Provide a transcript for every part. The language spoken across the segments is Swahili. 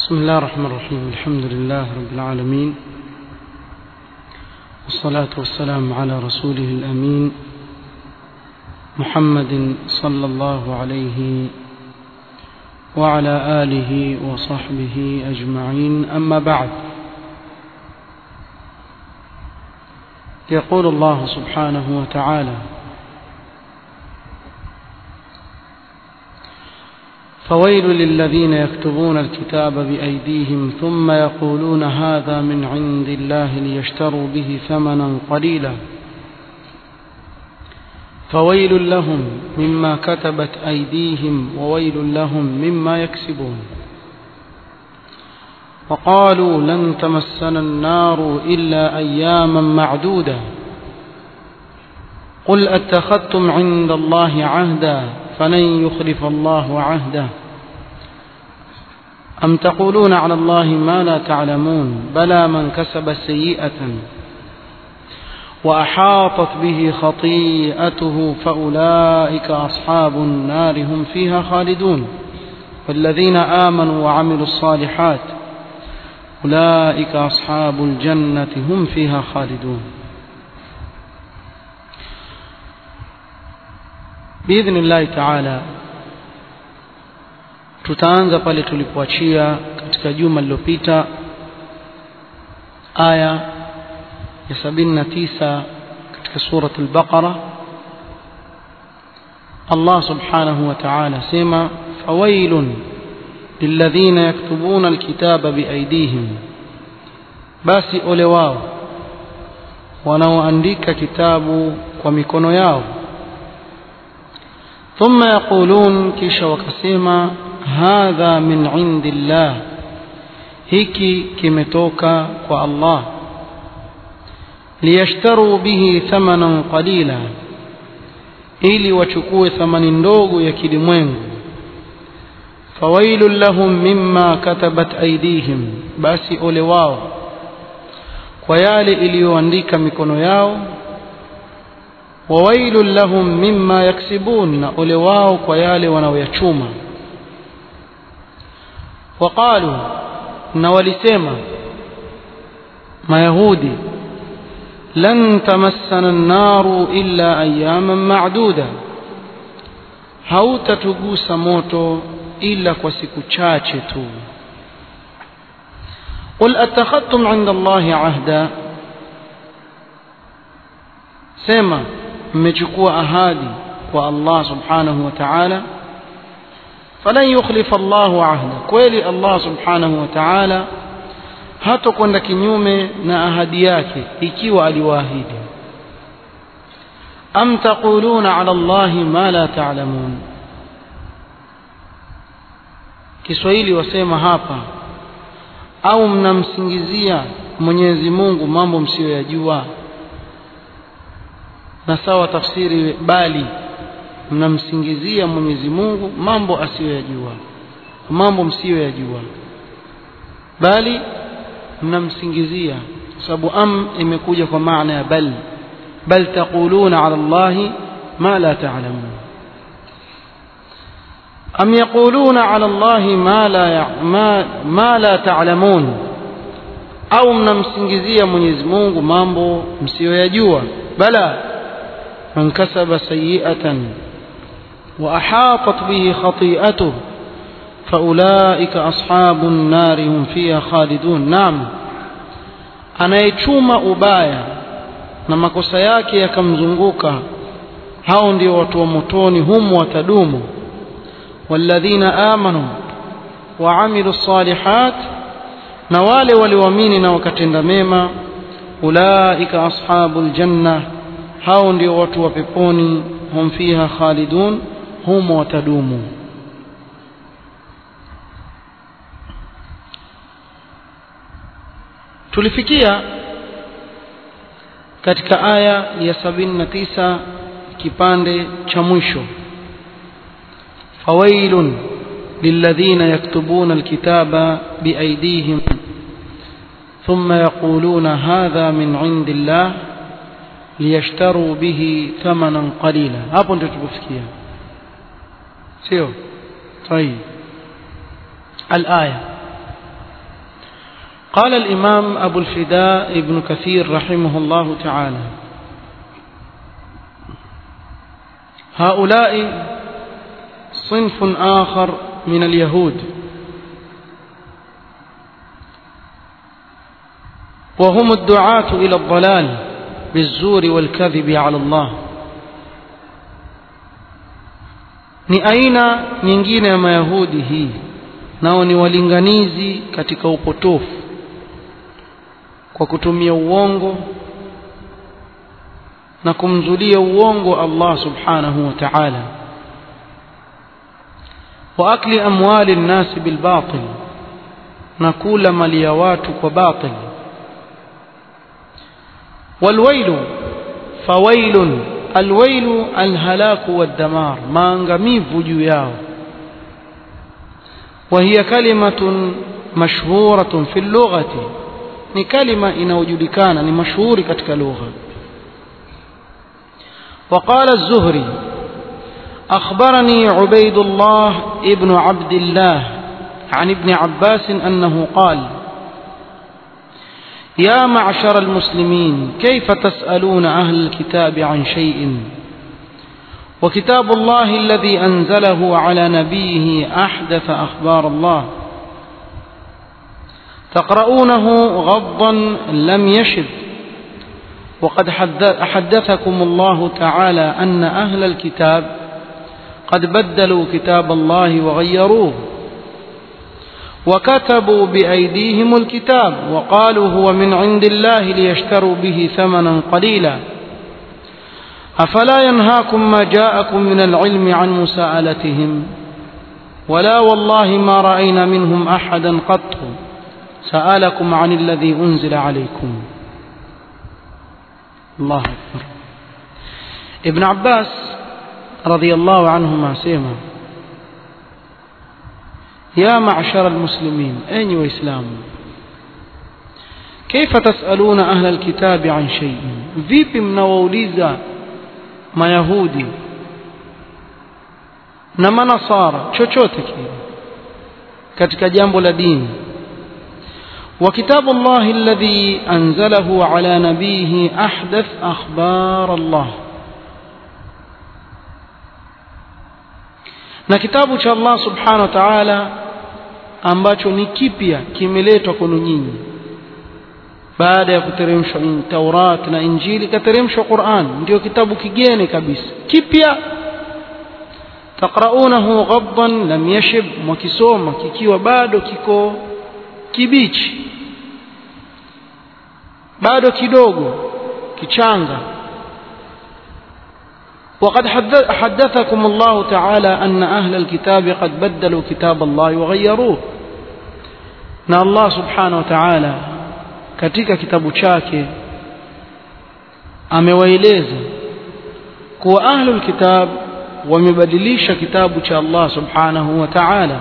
بسم الله الرحمن الرحيم الحمد لله رب العالمين والصلاة والسلام على رسوله الأمين محمد صلى الله عليه وعلى آله وصحبه أجمعين أما بعد يقول الله سبحانه وتعالى فويل للذين يكتبون الكتاب بأيديهم ثم يقولون هذا من عند الله ليشتروا به ثمنا قليلا فويل لهم مما كتبت أيديهم وويل لهم مما يكسبون وقالوا لن تمسنا النار إلا أياما معدودة قل أتخذتم عند الله عهدا فلن يخلف الله عهده أم تقولون على الله ما لا تعلمون بلى من كسب سيئة وأحاطت به خطيئته فأولئك أصحاب النار هم فيها خالدون والذين آمنوا وعملوا الصالحات أولئك أصحاب الجنة هم فيها خالدون بإذن الله تعالى tutaanza pale tulipoachia katika juma lililopita aya ya 79 katika surat al-Baqara Allah subhanahu wa ta'ala sema fawailun lilladhina yaktubuna alkitaba biaydihim basi ole wao wanaoandika kitabu kwa mikono yao ثم يقولون كيش وكسيما هذا من عند الله hiki kimetoka kwa Allah liyashtaru bihi thamanan qalila ili wachukue thamani ndogo ya kilimwengu fawailun lahum mimma katabat aydihim basi ole wao kwa yale iliyoandika mikono yao wawailun lahum mimma yaksibun na ole wao kwa yale wanaoyachuma waqalu na walisema mayahudi lan tamassana an-naru illa ayyaman ma'duda hautatugusa moto ila kwa siku chache tu qul attakhadtum 'inda Allahi 'ahda sema mmechukua ahadi kwa Allah subhanahu wa ta'ala falan yukhlifa Allahu ahda kweli Allah subhanahu wa ta'ala hatokwenda kinyume na ahadi yake ikiwa aliwaahidi am taquluna ala Allahi ma la ta'lamun Kiswahili wasema hapa au mnamsingizia Mwenyezi Mungu mambo msiyoyajua na sawa tafsiri bali mnamsingizia Mwenyezi Mungu mambo asiyoyajua mambo msiyoyajua bali mnamsingizia sababu am imekuja kwa maana ya bal bal taquluna ala Allahi ma la ta'lamun am yaquluna ala Allahi ma la ma, ma la ta'lamun au mnamsingizia Mwenyezi Mungu mambo msiyoyajua bala من كسب سيئة وأحاطت به خطيئته فأولئك أصحاب النار هم فيها خالدون نعم anayechuma ubaya na makosa yake yakamzunguka hao ndio watu wa motoni humu watadumu walladhina amanu waamilu salihat na wale walioamini na wakatenda mema ulaika ashabul janna hao ndio watu wa peponi hum fiha khalidun humo watadumu tulifikia katika aya ya sabini na tisa kipande cha mwisho fawailun للذين يكتبون الكتاب بأيديهم ثم يقولون هذا من عند الله liyashtaru bihi thamanan qalila hapo ndio tulipofikia sio طيب الآية قال الإمام أبو الفداء ابن كثير رحمه الله تعالى هؤلاء صنف آخر من اليهود وهم الدعاة إلى الضلال بالزور والكذب على الله ni aina nyingine ya mayahudi hii nao ni walinganizi katika upotofu kwa kutumia uongo na kumzulia uongo Allah subhanahu wa ta'ala wa akli amwali nnasi bilbatil na kula mali ya watu kwa batil walwailu fawailun alwailu alhalaku waddamar maangamivu juu yao وهي كلمة مشهورة في اللغة ni kalima inayojulikana ni mashuhuri katika lugha وقال الزهري أخبرني عبيد الله ابن عبد الله عن ابن عباس أنه قال يا معشر المسلمين كيف تسألون أهل الكتاب عن شيء وكتاب الله الذي أنزله على نبيه أحدث أخبار الله تقرؤونه غضا لم يشب وقد حدثكم الله تعالى أن أهل الكتاب قد بدلوا كتاب الله وغيروه وكتبوا بأيديهم الكتاب وقالوا هو من عند الله ليشتروا به ثمنا قليلا أفلا ينهاكم ما جاءكم من العلم عن مساءلتهم ولا والله ما رأينا منهم أحدا قط سألكم عن الذي أنزل عليكم الله أكبر ابن عباس رضي الله عنهما سيما يا معشر المسلمين أين وإسلام كيف تسألون أهل الكتاب عن شيء vipi mnawauliza mayahudi na manasara chochote kile katika jambo la dini وكتاب الله الذي أنزله على نبيه أحدث أخبار الله na kitabu cha Allah subhanahu wa ta'ala ambacho ni kipya kimeletwa kwenu nyinyi baada ya kuteremshwa Taurat na Injili kateremshwa Qur'an ndio kitabu kigeni kabisa kipya taqraunahu ghaddan lam yashib mkisoma kikiwa bado kiko kibichi bado kidogo kichanga وقد حدثكم الله تعالى أن أهل الكتاب قد بدلوا كتاب الله وغيروه na Allah subhanahu wa ta'ala katika kitabu chake amewaeleza kuwa ahlul kitab wamebadilisha kitabu cha Allah subhanahu wa ta'ala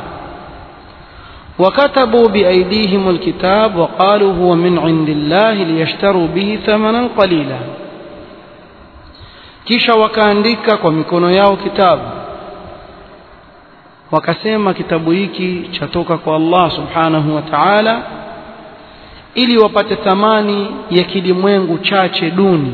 وكتبوا بأيديهم الكتاب وقالوا هو من عند الله ليشتروا به ثمنا قليلا kisha wakaandika kwa mikono yao kitabu wakasema kitabu hiki chatoka kwa Allah subhanahu wa ta'ala ili wapate thamani ya kilimwengu chache duni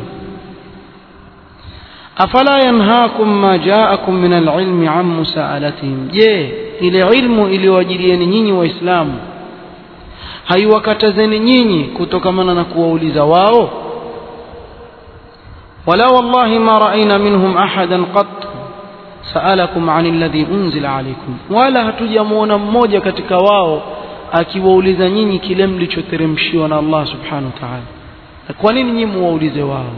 afala yanhaakum ma jaakum min alilmi an musaalatihim je ile ilmu iliyowajilieni nyinyi waislamu haiwakatazeni nyinyi kutokamana na kuwauliza wao wala wallahi ma raaina minhum ahadan qat saalakum an alladhi unzila alaykum wala hatujamuona mmoja katika wao akiwauliza nyinyi kile mlichoteremshiwa na Allah subhanahu wa ta'ala kwa nini nyinyi muwaulize wao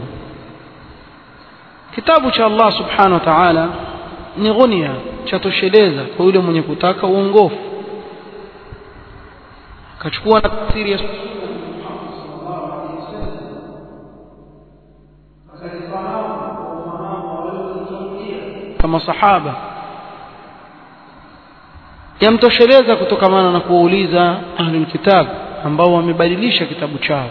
kitabu cha Allah subhanahu wa ta'ala ni ghunia chatosheleza kwa yule mwenye kutaka uongofu akachukua tafsiri ya kama sahaba yamtosheleza kutokamana na kuwauliza ahlul kitab ambao wamebadilisha kitabu chao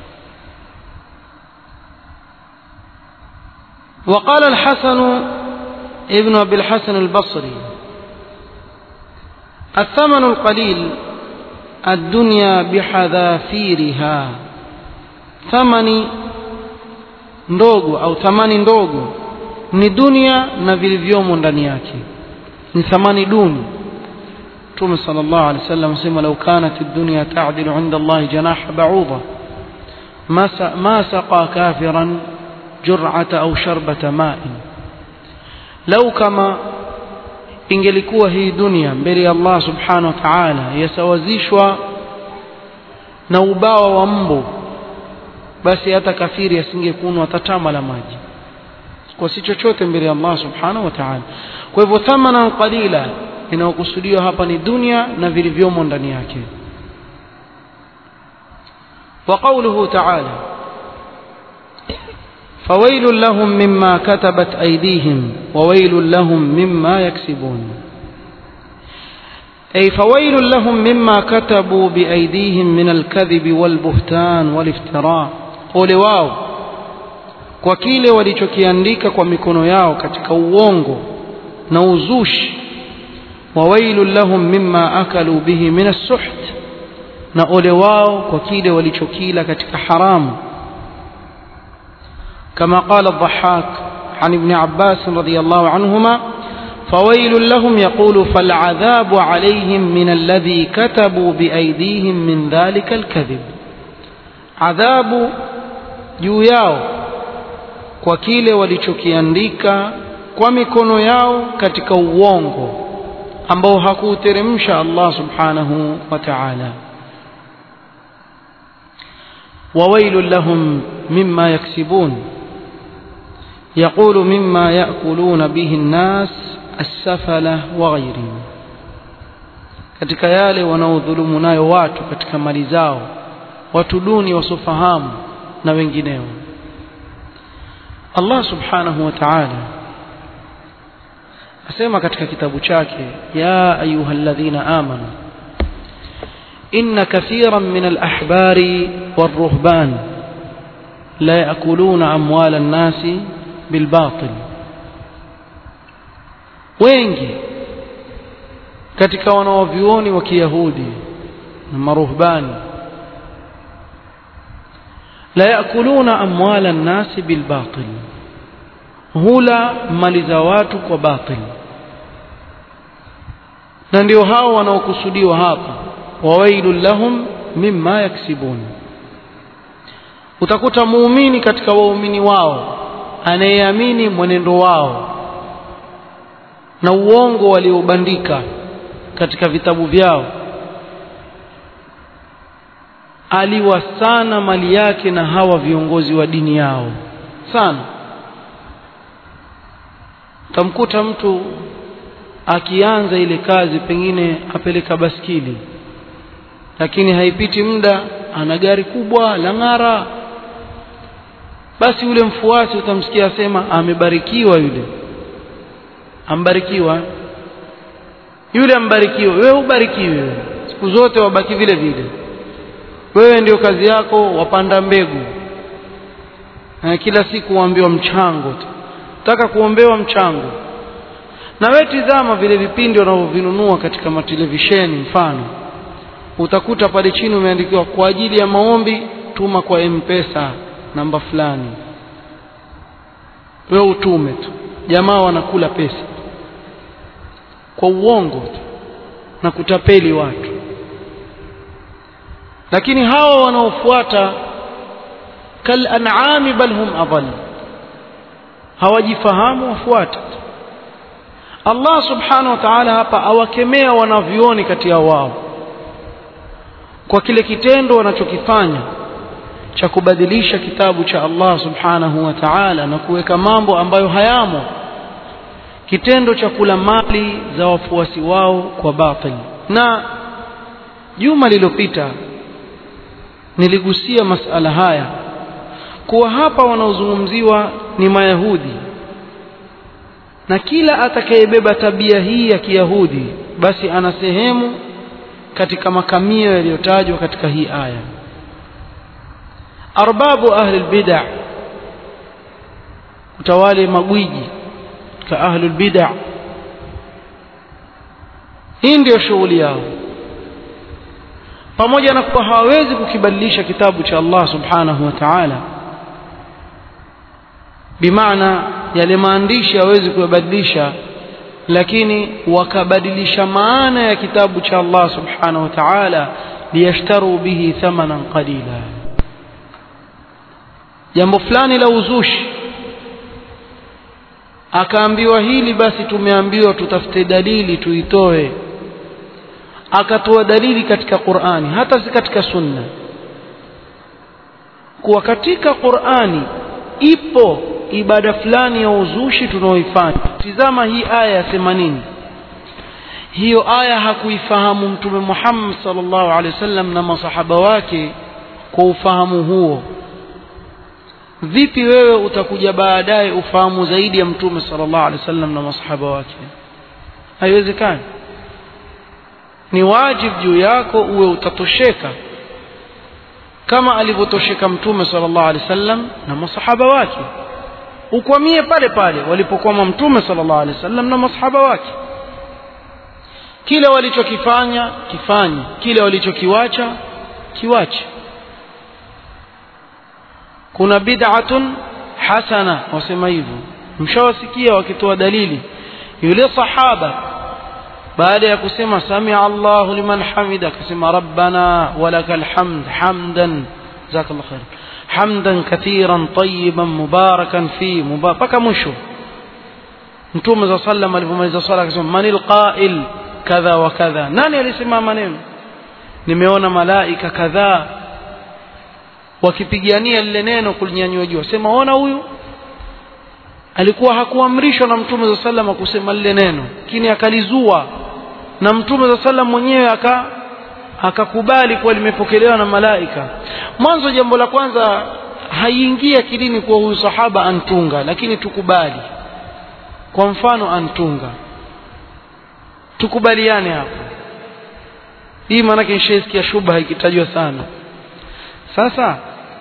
وقال الحسن ابن أبي الحسن البصري الثمن القليل الدنيا بحذافيرها thamani ndogo au thamani ndogo ni dunia na vilivyomo ndani yake ni thamani duni mtume sallallahu alaihi wasallam asema lau kanat ad-dunya ta'dilu 'inda Allah janaha ba'udha ma saqa kafiran jur'ata au sharbata ma'in lau kama ingelikuwa hii dunia mbele ya Allah subhanahu wa ta'ala yasawazishwa na ubawa wa mbu basi hata kafiri asingekunwa hata tama la maji kwa si chochote mbele ya Allah subhanahu wa ta'ala kwa hivyo thamana qalila inayokusudiwa hapa ni dunia na vilivyomo ndani yake وقوله تعالى فويل لهم مما كتبت أيديهم وويل لهم مما يكسبون أي فويل لهم مما كتبوا بأيديهم من الكذب والبهتان والافتراء قول واو kwa kile walichokiandika kwa mikono yao katika uongo na uzushi wawailun lahum mimma akalu bihi min as-suht na ole wao kwa kile walichokila katika haramu كما قال الضحاك عن ابن عباس رضي الله عنهما فويل لهم يقول فالعذاب عليهم من الذي كتبوا بأيديهم من ذلك الكذب عذاب juu yao kwa kile walichokiandika kwa mikono yao katika uongo ambao hakuuteremsha Allah subhanahu wa ta'ala وويل لهم مما يكسبون يقول مما يأكلون به الناس السفلة وغيرهم katika yale wanaodhulumu nayo watu katika mali zao watu duni wasofahamu na wengineo Allah subhanahu wa ta'ala asema katika kitabu chake ya ayyuhalladhina amanu inna kathiran min al-ahbari war-ruhban la ya'kuluna amwala an-nasi bilbatil wengi katika wanaovyuoni wa Kiyahudi na maruhbani la yakuluna amwala nnasi bilbatil hula mali za watu kwa batil na ndio hao wanaokusudiwa hapa wawailul lahum mimma yaksibun utakuta muumini katika waumini wao anayeamini mwenendo wao na uongo waliobandika katika vitabu vyao aliwa sana mali yake na hawa viongozi wa dini yao sana utamkuta mtu akianza ile kazi pengine apeleka baskili lakini haipiti muda ana gari kubwa la ng'ara basi yule mfuasi utamsikia asema amebarikiwa yule ambarikiwa yule ambarikiwa wewe ubarikiwe siku zote wabaki vile vile wewe ndio kazi yako wapanda mbegu na kila siku waambiwa mchango tu taka kuombewa mchango na wewe tizama vile vipindi wanavyovinunua katika matelevisheni mfano utakuta pale chini umeandikiwa kwa ajili ya maombi tuma kwa mpesa namba fulani wewe utume tu jamaa wanakula pesa kwa uongo tu na kutapeli watu lakini hawa wanaofuata kal an'ami bal hum adall hawajifahamu wafuata Allah subhanahu wa ta'ala hapa awakemea wanavyuoni kati ya wao kwa kile kitendo wanachokifanya cha kubadilisha kitabu cha Allah subhanahu wa ta'ala na kuweka mambo ambayo hayamo kitendo cha kula mali za wafuasi wao kwa batil na juma lililopita niligusia masala haya kuwa hapa wanaozungumziwa ni mayahudi na kila atakayebeba tabia hii ya kiyahudi basi ana sehemu katika makamio yaliyotajwa katika hii aya arbabu ahli albid'a utawale magwiji ka ahli albid'a hii ndio shughuli yao pamoja na kuwa hawawezi kukibadilisha kitabu cha Allah subhanahu wa ta'ala bimaana yale maandishi hawezi kuyabadilisha lakini wakabadilisha maana ya kitabu cha Allah subhanahu wa ta'ala liyashtaru bihi thamanan qalila jambo fulani la uzushi akaambiwa hili basi tumeambiwa tutafute dalili tuitoe akatoa dalili katika Qur'ani hata si katika sunna kuwa katika Qur'ani ipo ibada fulani ya uzushi tunaoifanya tizama hii aya ya 80 hiyo aya hakuifahamu mtume Muhammad sallallahu alaihi wasallam na masahaba wake kwa ufahamu huo vipi wewe utakuja baadaye ufahamu zaidi ya mtume sallallahu alaihi wasallam na masahaba wake haiwezekani ni wajibu juu yako uwe utatosheka kama alivyotosheka mtume sallallahu alaihi wasallam na masahaba wake ukwamie pale pale walipokwama mtume sallallahu alaihi wasallam na masahaba wake kile walichokifanya kifanye kile walichokiwacha kiwache kuna bid'atun hasana wasema hivyo mshawasikia wakitoa dalili yule sahaba baada ya kusema samia Allahu liman hamida akasema rabbana walakal hamd hamdan jazakallahu khair hamdan kathiran tayyiban mubarakan fi mpaka mwisho mtume za sallam alipomaliza swala akasema manil qa'il kadha wa kadha nani alisema maneno nimeona malaika kadhaa wakipigania lile neno kulinyanyua juu sema ona huyu alikuwa hakuamrishwa na mtume za sallam kusema lile neno lakini akalizua na mtume za sallam mwenyewe aka akakubali kuwa limepokelewa na malaika mwanzo jambo la kwanza haiingia akilini kuwa huyu sahaba antunga lakini tukubali kwa mfano antunga tukubaliane hapo hii maanake nishaisikia shubha ikitajwa sana sasa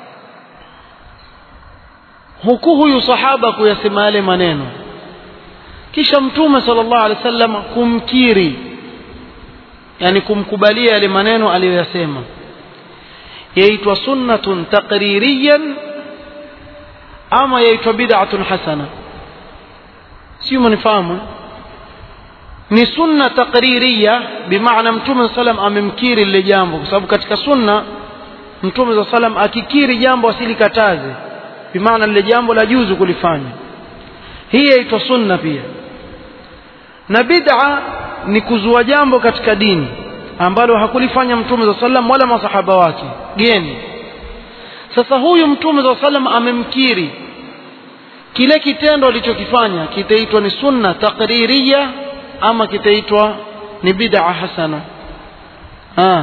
huku huyu sahaba kuyasema yale maneno kisha mtume sallallahu alaihi wasallam kumkiri yani kumkubalia yale maneno aliyoyasema yaitwa sunnatun taqririyan ama yaitwa bid'atun hasana sio mnifahamu ni sunna taqririya bimaana mtume sallam amemkiri lile jambo kwa sababu katika sunna mtume sallam akikiri jambo asilikataze bimaana lile jambo la juzu kulifanya hii yaitwa sunna pia na bid'a ni kuzua jambo katika dini ambalo hakulifanya mtume za sallam wala masahaba wake geni sasa huyu mtume za sallam amemkiri kile kitendo alichokifanya kitaitwa ni sunna taqririya ama kitaitwa ni bid'a hasana ah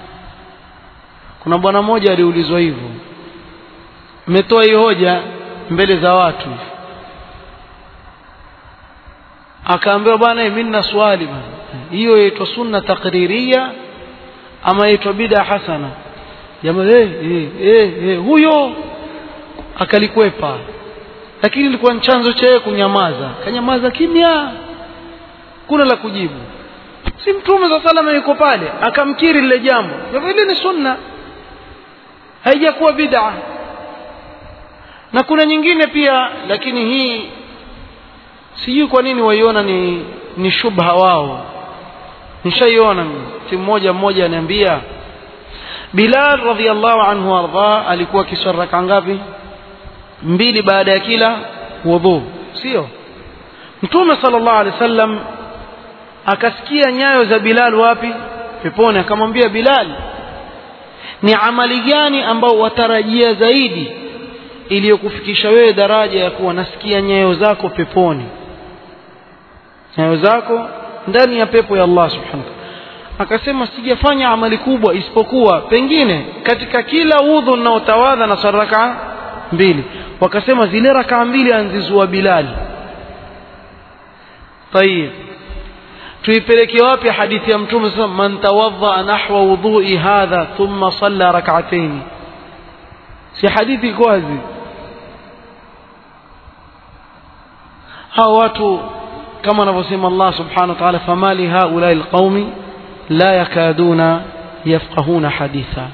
kuna bwana mmoja aliulizwa hivyo mmetoa hii hoja mbele za watu akaambiwa bwana mimi nina swali bwana hiyo yaitwa sunna taqririya ama yaitwa bid'a hasana jamaa eh eh eh, eh huyo akalikwepa lakini ilikuwa ni chanzo cha yeye kunyamaza kanyamaza kimya kuna la kujibu si mtume za salama yuko pale akamkiri lile jambo hivyo ile ni sunna haijakuwa bid'a na kuna nyingine pia lakini hii sijui kwa nini waiona ni ni shubha wao nishaiona mtu mmoja mmoja ananiambia Bilal radhiallahu anhu arda alikuwa kiswali raka ngapi mbili baada ya kila wudhu sio mtume sallallahu alaihi wasallam akasikia nyayo za Bilal wapi peponi akamwambia Bilal ni amali gani ambao watarajia zaidi iliyokufikisha wewe daraja ya kuwa nasikia nyayo zako peponi nyayo zako ndani ya pepo ya Allah subhanahu akasema sijafanya amali kubwa isipokuwa pengine katika kila udhu ninaotawadha na saraka mbili wakasema zile rakaa mbili anzizua Bilali tayib tuipeleke wapi hadithi ya mtume sasa man tawadha nahwa wudhu'i hadha thumma salla rak'atayn si hadithi iko wazi hao watu kama anavyosema Allah subhanahu wa ta'ala famali haula alqaumi la yakaduna يفقهون حديثا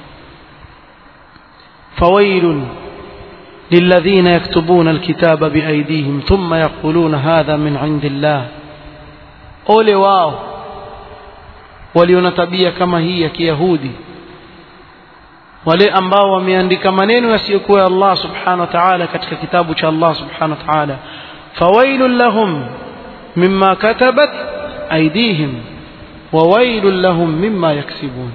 فويل للذين يكتبون الكتاب بأيديهم ثم يقولون هذا من عند الله ole wao waliona tabia kama hii ya kiyahudi wale ambao wameandika maneno yasiyokuwa ya Allah subhanahu wa ta'ala katika kitabu cha Allah subhanahu wa ta'ala fawailul lahum mimma katabat aydihim wa wailul lahum mimma yaksibun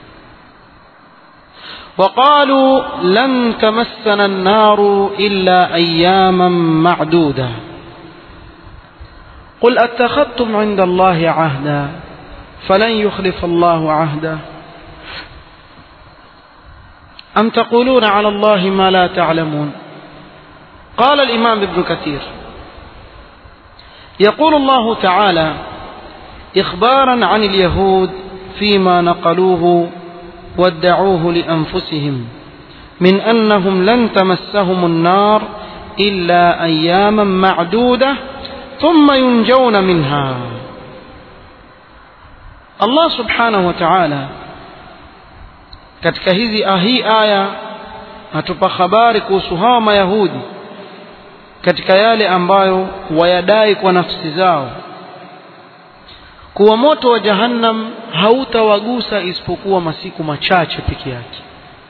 وقالوا لن تمسنا النار إلا أياما معدودة قل أتخذتم عند الله عهدا فلن يخلف الله عهده أم تقولون على الله ما لا تعلمون قال الإمام ابن كثير يقول الله تعالى إخبارا عن اليهود فيما نقلوه وادعوه لأنفسهم من أنهم لن تمسهم النار إلا أياما معدودة ثم ينجون منها الله سبحانه وتعالى katika hizi hii aya atupa habari kuhusu hawa mayahudi katika yale ambayo wayadai kwa nafsi zao kuwa moto wa jahannam hautawagusa isipokuwa masiku machache peke yake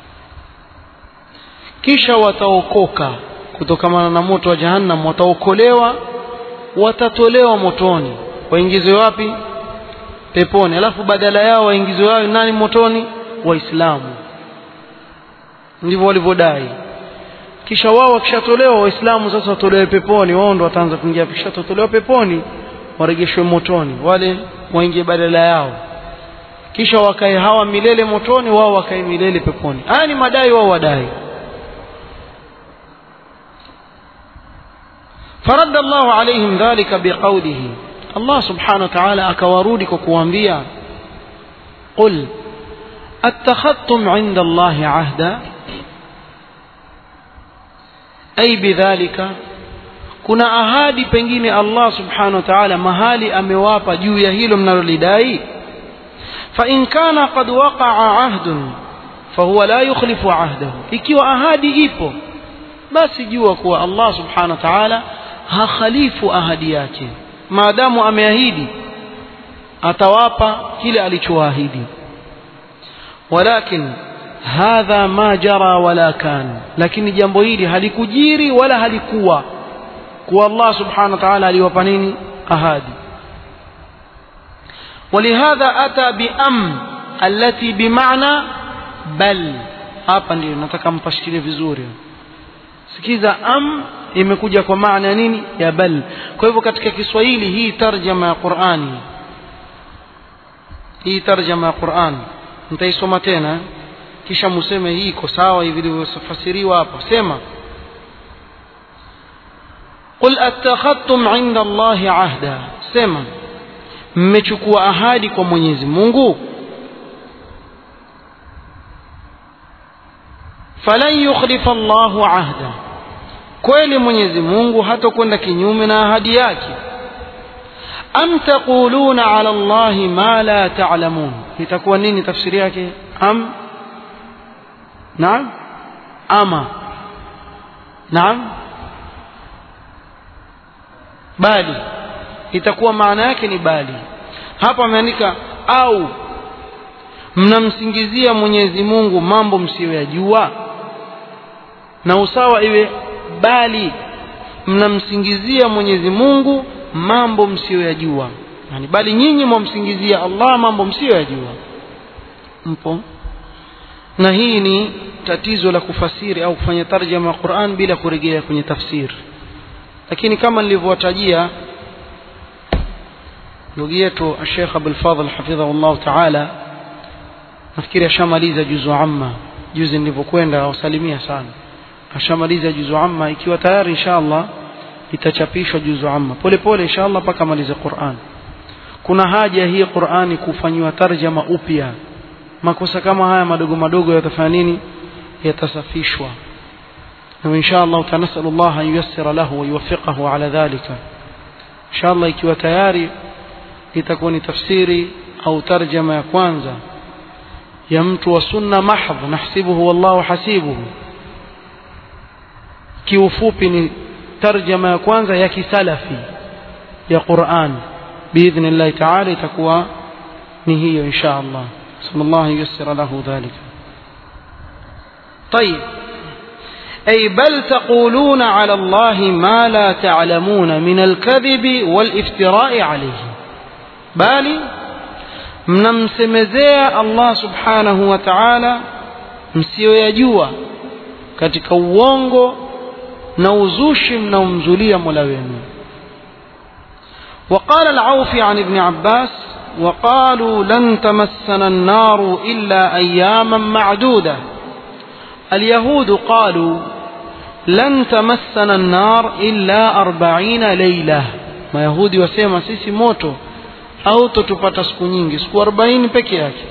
kisha wataokoka kutokamana na moto wa jahannam wataokolewa watatolewa motoni waingizwe wapi peponi alafu badala yao waingizwe wao nani motoni waislamu ndivyo walivyodai kisha wao wakishatolewa waislamu sasa watolewe peponi wao ndo wataanza kuingia kishatolewa peponi warejeshwe motoni wale waingie badala yao kisha wakae hawa milele motoni wao wakae milele peponi haya ni madai wao wadai فرد الله عليهم ذلك بقوله الله سبحانه وتعالى أكوارودك كوانبيا قل اتخذتم عند الله عهدا أي بذلك kuna ahadi pengine Allah subhanahu wa ta'ala mahali amewapa juu ya hilo mnalolidai fa in kana qad waqa'a ahdun fahuwa la yukhlifu ahdahu ikiwa ahadi ipo basi jua kuwa Allah subhanahu wa ta'ala hakhalifu ahadi yake maadamu ameahidi atawapa kile alichoahidi walakin hadha ma jara wala kan lakini jambo hili halikujiri wala halikuwa kuwa Allah subhanahu wa ta'ala aliwapa nini ahadi ولهذا أتى بأم التي بمعنى بل hapa ndio nataka mpashikilie vizuri sikiza am imekuja kwa maana ya nini ya bal kwa hivyo katika Kiswahili hii tarjama ya Qur'ani hii tarjama ya Qur'an nitaisoma tena kisha museme hii iko sawa hivi ilivyofasiriwa hapo sema قل اتخذتم عند الله عهدا sema mmechukua ahadi kwa Mwenyezi Mungu falan yukhlifa Allahu ahda kweli Mwenyezi Mungu hatakwenda kinyume na ahadi yake am taquluna ala Allahi ma la ta'lamun itakuwa nini tafsiri yake am naam ama naam bali itakuwa maana yake ni bali hapa ameandika au mnamsingizia Mwenyezi Mungu mambo msiyoyajua na usawa iwe bali mnamsingizia Mwenyezi Mungu mambo msiyoyajua yani bali nyinyi mwamsingizia Allah mambo msiyoyajua mpo na hii ni tatizo la kufasiri au kufanya tarjama ya Qur'an bila kurejea kwenye tafsiri lakini kama nilivyowatajia ndugu yetu Sheikh Abdul Fadhl hafidhahullah ta'ala nafikiri ashamaliza juzu amma juzi nilivyokwenda wasalimia sana ashamaliza juzu amma ikiwa tayari inshallah itachapishwa juzu amma pole pole inshallah mpaka malize Qur'an kuna haja hii Qur'ani kufanywa tarjama upya makosa kama haya madogo madogo yatafanya nini yatasafishwa na inshallah tanasallallahu an yuyassira lahu wa yuwaffiqahu ala dhalika inshallah ikiwa tayari itakuwa ni tafsiri au tarjama ya kwanza ya mtu wa sunna mahdh nahsibuhu wallahu hasibuhu kiufupi ni tarjama ya kwanza ya kisalafi ya Qur'an biidhnillah ta'ala itakuwa ni hiyo insha Allah sallallahu yassira lahu dhalika طيب أي بل تقولون على الله ما لا تعلمون من الكذب والافتراء عليه bali mnamsemezea Allah subhanahu wa ta'ala msiyoyajua katika uongo na uzushi mnaomzulia Mola wenu وقال العوفي عن ابن عباس وقالوا لن تمسنا النار إلا أياما معدودة اليهود قالوا لن تمسنا النار إلا أربعين ليلة ما يهودي وسيما سيسي موتو au tutupata siku nyingi siku 40 peke yake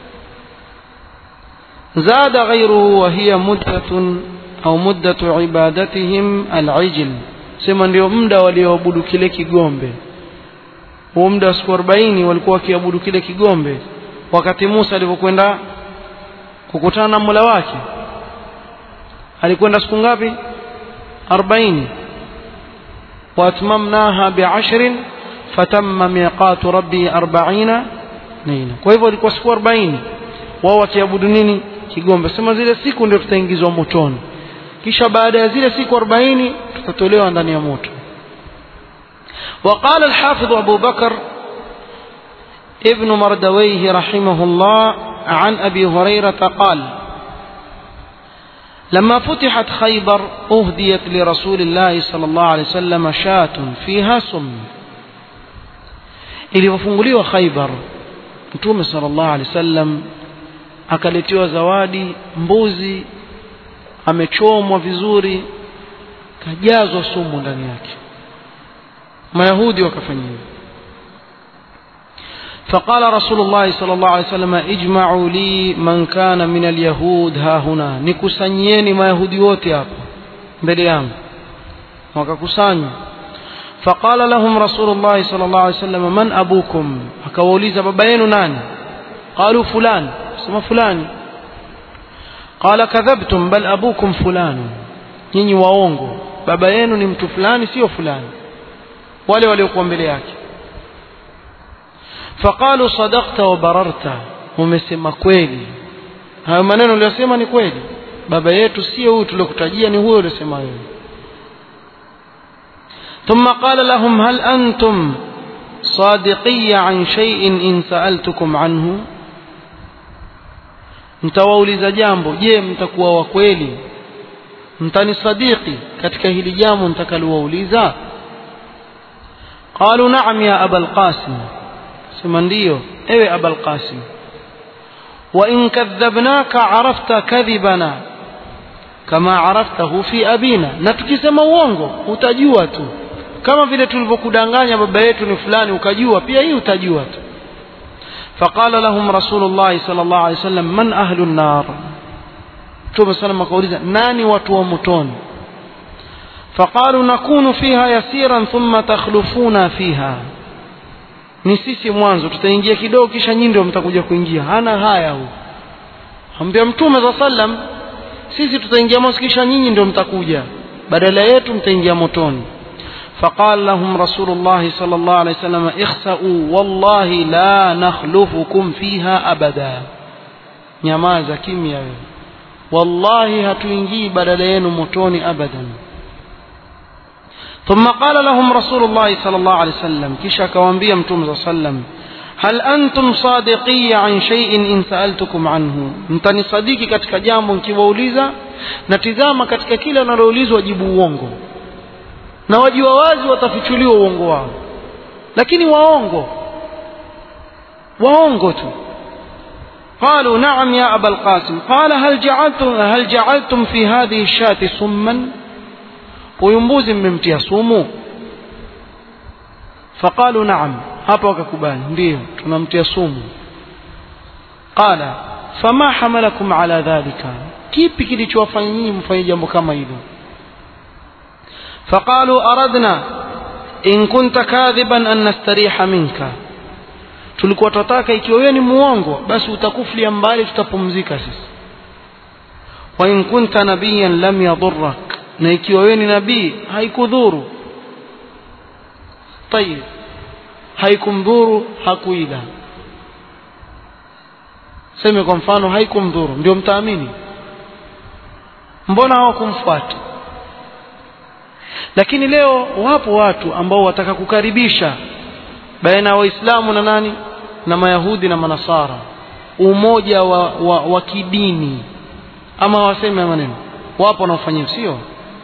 zada ghayruhu wa hiya muddatun au muddatu ibadatihim al-ijl sema ndio muda walioabudu kile kigombe huo muda wa siku 40 walikuwa wakiabudu kile kigombe wakati Musa alipokwenda kukutana na Mola wake alikwenda siku ngapi 40 watmamnaha bi'ashrin fatamma miqatu rabbi 40 leila kwa hivyo ilikuwa siku 40 wao wakiabudu nini kigombe sema zile siku ndio tutaingizwa motoni kisha baada ya zile siku 40 tutatolewa ndani ya moto وقال الحافظ أبو بكر ابن مردويه رحمه الله عن أبي هريرة قال لما فتحت خيبر أهديت لرسول الله صلى الله عليه وسلم شاة فيها سم ilivyofunguliwa Khaibar Mtume sallallahu alaihi wasallam akaletewa zawadi mbuzi amechomwa vizuri kajazwa sumu ndani yake Mayahudi wakafanya hivyo فقال رسول الله صلى الله عليه وسلم اجمعوا لي من كان من اليهود ها هنا nikusanyeni mayahudi wote hapa mbele yangu wakakusanywa فقال لهم رسول الله صلى الله عليه وسلم من أبوكم akawauliza baba yenu nani قالوا فلان sema fulani قال كذبتم بل أبوكم فلان nyinyi waongo baba yenu ni mtu fulani sio fulani wale waliokuwa mbele yake فقالوا صدقت وبررت umesema kweli hayo maneno uliyosema ni kweli baba yetu sio huyu tuliokutajia ni huyo uliosema wewe ثم قال لهم هل أنتم صادقي عن شيء إن سألتكم عنه mtawauliza jambo je mtakuwa wa kweli mtanisadiki katika hili jambo mtakalowauliza qalu na'am ya abal qasim sema ndiyo ewe abal qasim wa in kadhabnaka arafta kadhibana kama araftahu fi abina na tukisema uongo utajua tu kama vile tulivyokudanganya baba yetu ni fulani ukajua pia hii utajua tu فقال لهم رسول الله صلى الله عليه وسلم من أهل النار ثم سلم قولي ناني وتومتون فقالوا نكون فيها يسيرا ثم تخلفون فيها ni sisi mwanzo tutaingia kidogo kisha nyinyi ndio mtakuja kuingia hana haya huu ambia mtume za sallam sisi tutaingia mwanzo kisha nyinyi ndio mtakuja badala yetu mtaingia motoni فقال لهم رسول الله صلى الله عليه وسلم اخسأوا والله لا نخلفكم فيها أبدا nyamaza kimya wewe wallahi hatuingii badala yenu motoni abadan ثم قال لهم رسول الله صلى الله عليه وسلم كيشا كوانبيا متوم صلى الله عليه وسلم هل أنتم صادقي عن شيء إن سألتكم عنه mtani sadiki katika jambo nikiwauliza na tizama katika kila analoulizwa jibu uongo na wajua wazi watafichuliwa uongo wao lakini waongo waongo tu قالوا نعم يا أبا القاسم قال هل جعلتم, هل جعلتم في هذه الشاة سما وينبوز من سومو فقالوا نعم hapa wakakubali ndio tunamtia sumu qala fama hamalakum ala dhalika kipi kilichowafanya nyinyi mfanye jambo kama hilo فقالوا أردنا إن كنت كاذبا أن نستريح منك tulikuwa tunataka ikiwa wewe ni muongo basi utakuflia mbali tutapumzika sisi wa in kunta nabiyan lam yadurrak na ikiwa wewe ni nabii haikudhuru tayib haikumdhuru hakuila seme kwa mfano haikumdhuru ndio mtaamini mbona hawakumfuata lakini leo wapo watu ambao wataka kukaribisha baina ya waislamu na nani na mayahudi na manasara umoja wa, wa, wa kidini ama waseme maneno wapo wanaofanya sio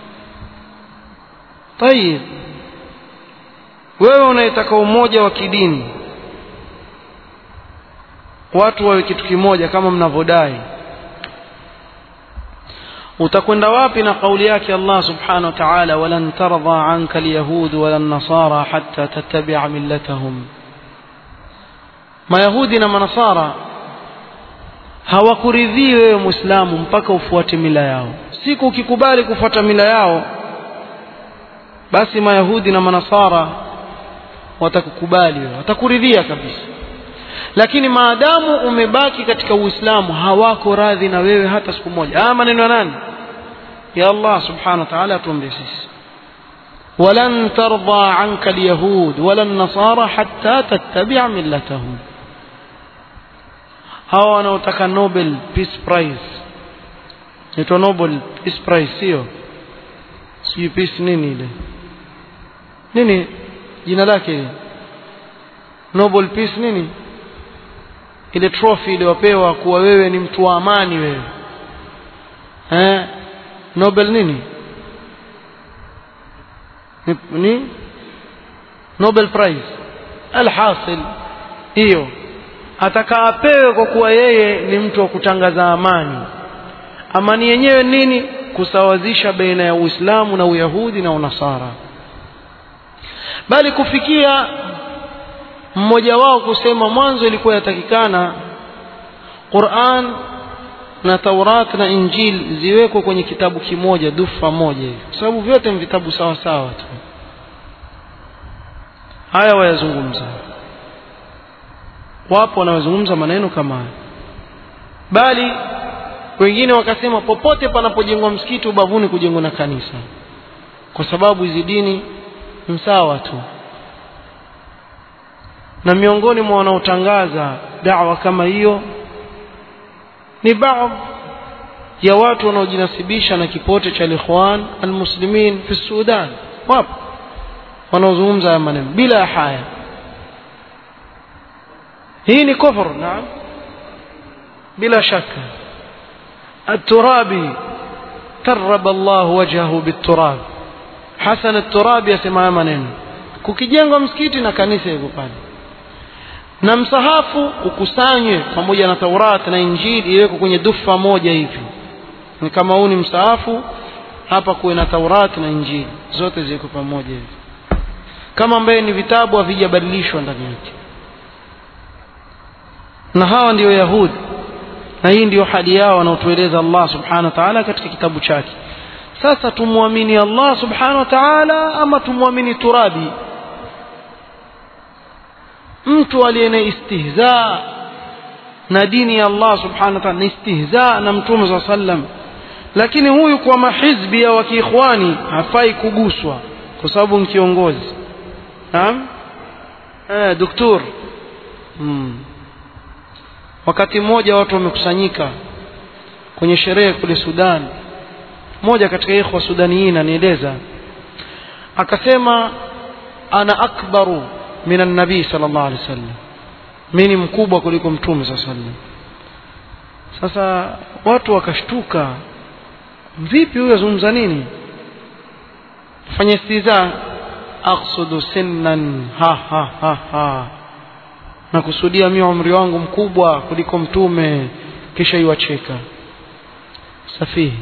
tayib wewe unayetaka umoja wa kidini watu wawe kitu kimoja kama mnavyodai utakwenda wapi na kauli yake Allah subhanahu wa ta'ala walan tardha anka alyahud wala nasara hatta tattabi'a millatahum mayahudi na manasara hawakuridhii wewe muislamu mpaka ufuate mila yao siku ukikubali kufuata mila yao basi mayahudi na manasara watakukubali wewe watakuridhia kabisa lakini maadamu umebaki katika uislamu hawako radhi na wewe hata siku moja haya maneno ya nani ya Allah subhanahu wa ta'ala atuombe sisi ولن ترضى عنك اليهود ولا النصارى حتى تتبع ملتهم hawa wanaotaka Nobel Peace Prize inaitwa Nobel Peace Prize sio sijui peace nini ile nini jina lake Nobel Peace nini ile trophy iliyopewa kuwa wewe ni mtu wa amani wewe eh Nobel nini ni, ni Nobel Prize alhasil hiyo ataka apewe kwa kuwa yeye ni mtu wa kutangaza amani amani yenyewe nini kusawazisha baina ya Uislamu na Uyahudi na Unasara bali kufikia mmoja wao kusema mwanzo ilikuwa yatakikana Qur'an na Taurat na Injil ziwekwe kwenye kitabu kimoja dufa moja hivi kwa sababu vyote ni vitabu sawa sawa tu haya wayazungumza wapo wanaozungumza maneno kama haya bali wengine wakasema popote panapojengwa msikiti ubavuni kujengwa na kanisa kwa sababu hizi dini ni sawa tu na miongoni mwa wanaotangaza dawa kama hiyo ni baadhi ya watu wanaojinasibisha na kipote cha Ikhwan almuslimin fi Sudan wapo wanaozungumza haya maneno bila haya hii ni kufur naam bila shaka الترابي ترب الله وجهه بالتراب حسن الترابي يسمع maneno kukijengwa msikiti na kanisa hivyo pale na msahafu ukusanywe pamoja na Taurat na Injili iwekwe kwenye dufa moja hivi ni kama huu ni msahafu hapa kuwe na Taurat na Injili zote ziwekwe pamoja hivi kama ambaye ni vitabu havijabadilishwa ndani yake na hawa ndiyo Yahudi na hii ndiyo hali yao wanaotueleza Allah subhanahu wa ta'ala katika kitabu chake sasa tumwamini Allah subhanahu wa ta'ala ama tumwamini turabi mtu aliye na istihza na dini ya Allah subhanahu wa ta'ala ni istihza na mtume sa sallam lakini huyu kwa mahizbi ya wakiikhwani hafai kuguswa kwa sababu ni kiongozi naam eh doktor hmm. wakati mmoja watu wamekusanyika kwenye sherehe kule Sudan mmoja katika ikhwa sudaniyin anieleza akasema ana akbaru min an-nabi sallallahu alaihi wasallam mimi mkubwa kuliko mtume sallallahu alaihi wasallam sasa watu wakashtuka vipi huyo azungumza nini fanya istiza aqsudu sinnan ha ha ha ha nakusudia mimi umri wangu mkubwa kuliko mtume kisha iwacheka safihi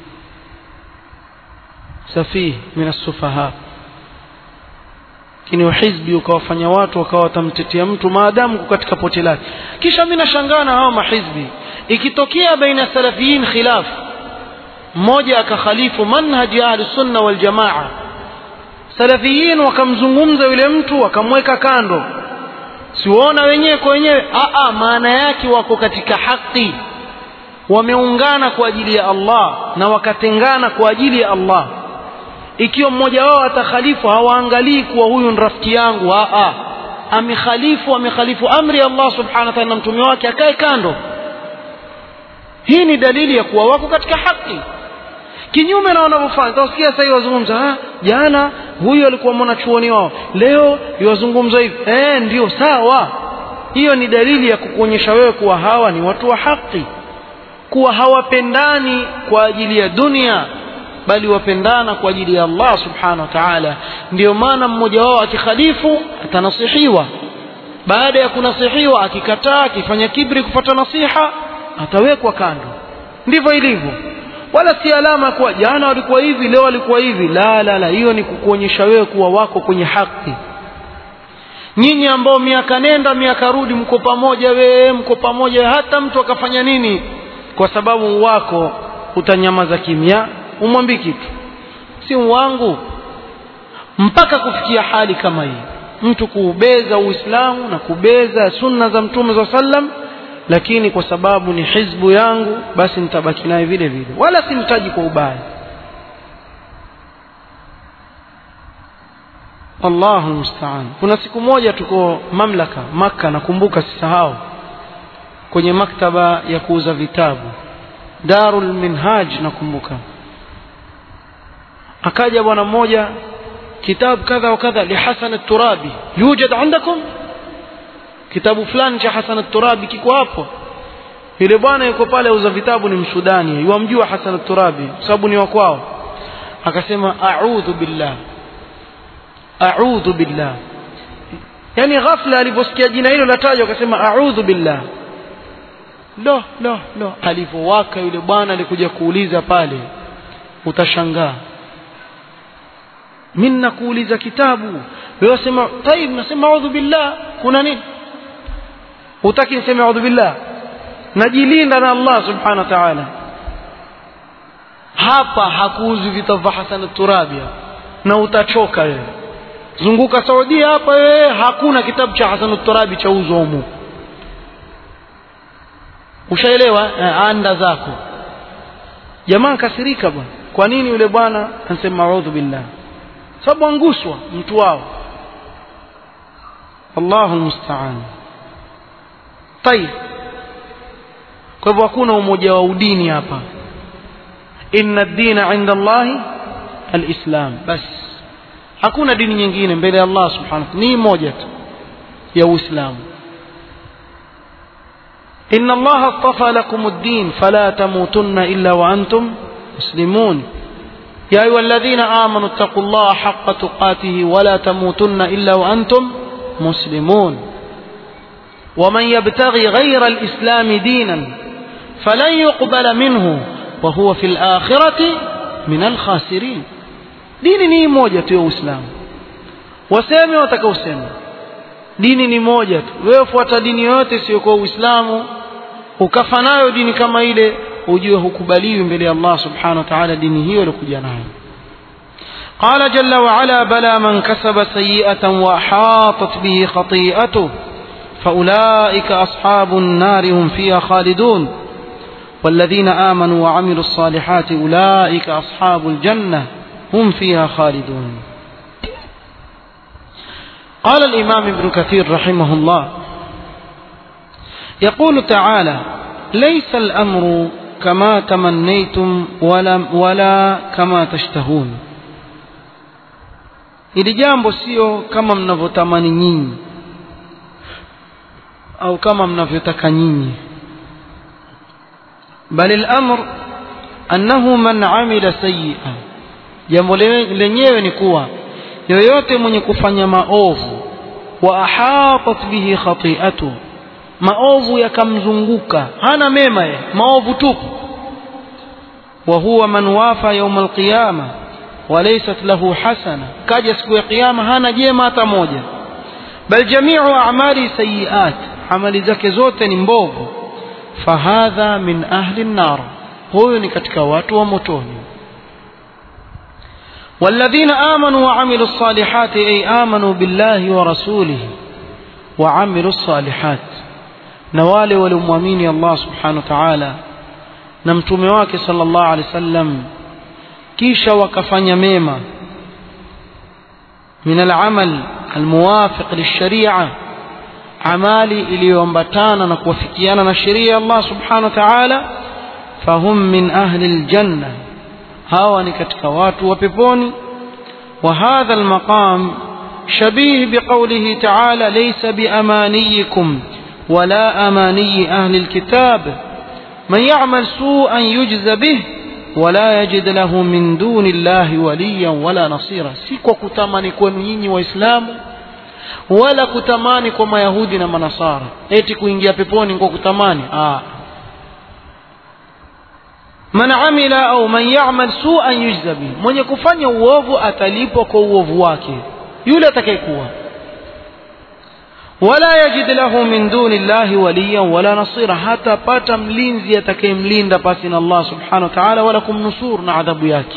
safihi min as-sufaha lakini uhizbi ukawafanya watu wakawa watamtetea mtu maadamu katika pote lake kisha mimi nashangaa na hawa mahizbi ikitokea baina salafiyin khilaf mmoja akakhalifu manhaji ya ahli sunna wal jamaa salafiyin wakamzungumza yule mtu wakamweka kando siwaona wenyewe kwa wenyewe aa maana yake wako katika haki wameungana kwa ajili ya Allah na wakatengana kwa ajili ya Allah ikiwa mmoja wao atakhalifu hawaangalii kuwa huyu ni rafiki yangu aa amekhalifu amekhalifu amri ya Allah subhanahu wa ta'ala na mtume wake akae kando hii ni dalili ya kuwa wako katika haki kinyume na wanavyofanya utasikia sasa hivi wazungumza jana huyu alikuwa mwanachuoni wao leo iwazungumza hivi eh ndio sawa hiyo ni dalili ya kukuonyesha wewe kuwa hawa ni watu wa haki kuwa hawapendani kwa ajili ya dunia bali wapendana kwa ajili ya Allah subhanahu wa ta'ala ndio maana mmoja wao akikhalifu atanasihiwa baada ya kunasihiwa akikataa akifanya kibri kupata nasiha atawekwa kando ndivyo ilivyo wala si alama kuwa jana walikuwa hivi leo walikuwa hivi la la la hiyo ni kukuonyesha wewe kuwa wako kwenye haki nyinyi ambao miaka nenda miaka rudi mko pamoja wewe mko pamoja hata mtu akafanya nini kwa sababu wako utanyamaza kimya umwambii kitu si wangu mpaka kufikia hali kama hii mtu kuubeza uislamu na kubeza sunna za mtume za sallam lakini kwa sababu ni hizbu yangu basi nitabaki naye vile vile wala simtaji kwa ubaya Allahu musta'an kuna siku moja tuko mamlaka maka nakumbuka sisahau kwenye maktaba ya kuuza vitabu Darul Minhaj nakumbuka akaja bwana mmoja kitabu kadha wa kadha li Hasan at-Turabi yujad عندكم kitabu fulani cha Hasan at-Turabi kiko hapo yule bwana yuko pale auza vitabu ni msudani yuamjua Hasan at-Turabi sababu ni wa kwao akasema a'udhu billah a'udhu billah yani ghafla aliposikia jina hilo latajwa akasema a'udhu billah lo lo lo alivyowaka yule bwana alikuja kuuliza pale utashangaa mimi nakuuliza kitabu wewe sema taib nasema a'udhu billah kuna nini utaki niseme a'udhu billah najilinda na Allah subhanahu wa ta'ala hapa hakuuzi vitabu vya Hasan Turabi na utachoka wewe zunguka Saudia hapa wewe hakuna kitabu cha Hasan Turabi cha uzo humu ushaelewa anda zako jamaa kasirika bwana kwa nini yule bwana anasema a'udhu billah sababu anguswa mtu wao Allahu musta'an طيب kwa hivyo hakuna umoja wa udini hapa inna ad-dina 'inda Allah al-islam bas hakuna dini nyingine mbele ya Allah subhanahu ni moja tu ya uislamu إن الله اصطفى لكم الدين فلا تموتن إلا وأنتم مسلمون يا أيها الذين آمنوا اتقوا الله حق تقاته ولا تموتن إلا وأنتم مسلمون ومن يبتغي غير الإسلام دينا فلن يقبل منه وهو في الآخرة من الخاسرين dini ni moja tu ya uislamu waseme watakaosema dini ni moja tu wewe fuata dini yoyote isiyokuwa uislamu ukafa nayo dini kama ile ujue hukubaliwi mbele ya Allah subhanahu wa ta'ala dini hiyo iliyokuja nayo قال جل وعلا بلى من كسب سيئة وأحاطت به خطيئته فأولئك أصحاب النار هم فيها خالدون والذين آمنوا وعملوا الصالحات أولئك أصحاب الجنة هم فيها خالدون قال الإمام ابن كثير رحمه الله يقول تعالى ليس الأمر كما تمنيتم ولا, ولا كما تشتهون ili jambo sio kama mnavyotamani nyinyi au kama mnavyotaka nyinyi bali al-amr annahu man amila sayyi'a jambo lenyewe ni kuwa yoyote mwenye kufanya maovu wa ahatat bihi khati'atu maovu yakamzunguka hana mema ye maovu tupu wa huwa man wafa yawm alqiyama وليست له حسنة كاجا siku ya kiyama hana jema hata moja bal jami'u a'mali sayiat amali zake zote ni mbovu fahadha min ahli an-nar huyo ni katika watu wa motoni والذين آمنوا وعملوا الصالحات أي آمنوا بالله ورسوله وعملوا الصالحات na wale waliomwamini Allah subhanahu wa ta'ala na mtume wake sallallahu alaihi wasallam kisha wakafanya mema min al-amal al-muwafiq lish-shari'a amali iliyoambatana na kuwafikiana na sheria ya Allah subhanahu wa ta'ala fahum min ahli al-janna hawa ni katika watu wa peponi wa hadha al-maqam shabih biqawlihi ta'ala laysa biamaniyikum ولا أماني أهل الكتاب من يعمل سوءا يجز به ولا يجد له من دون الله وليا ولا نصيرا سيكو كتماني كونو nyinyi waislamu wala kutamani kwa mayahudi na manasara eti kuingia peponi kwa kutamani ah man amila au man ya'mal su'an yujza bihi mwenye kufanya uovu atalipwa kwa uovu wake yule atakayekuwa ولا يجد له من دون الله وليا ولا نصيرا حتى pata mlinzi atakayemlinda pasi na Allah subhanahu wa ta'ala wala kumnusuru na adhabu yake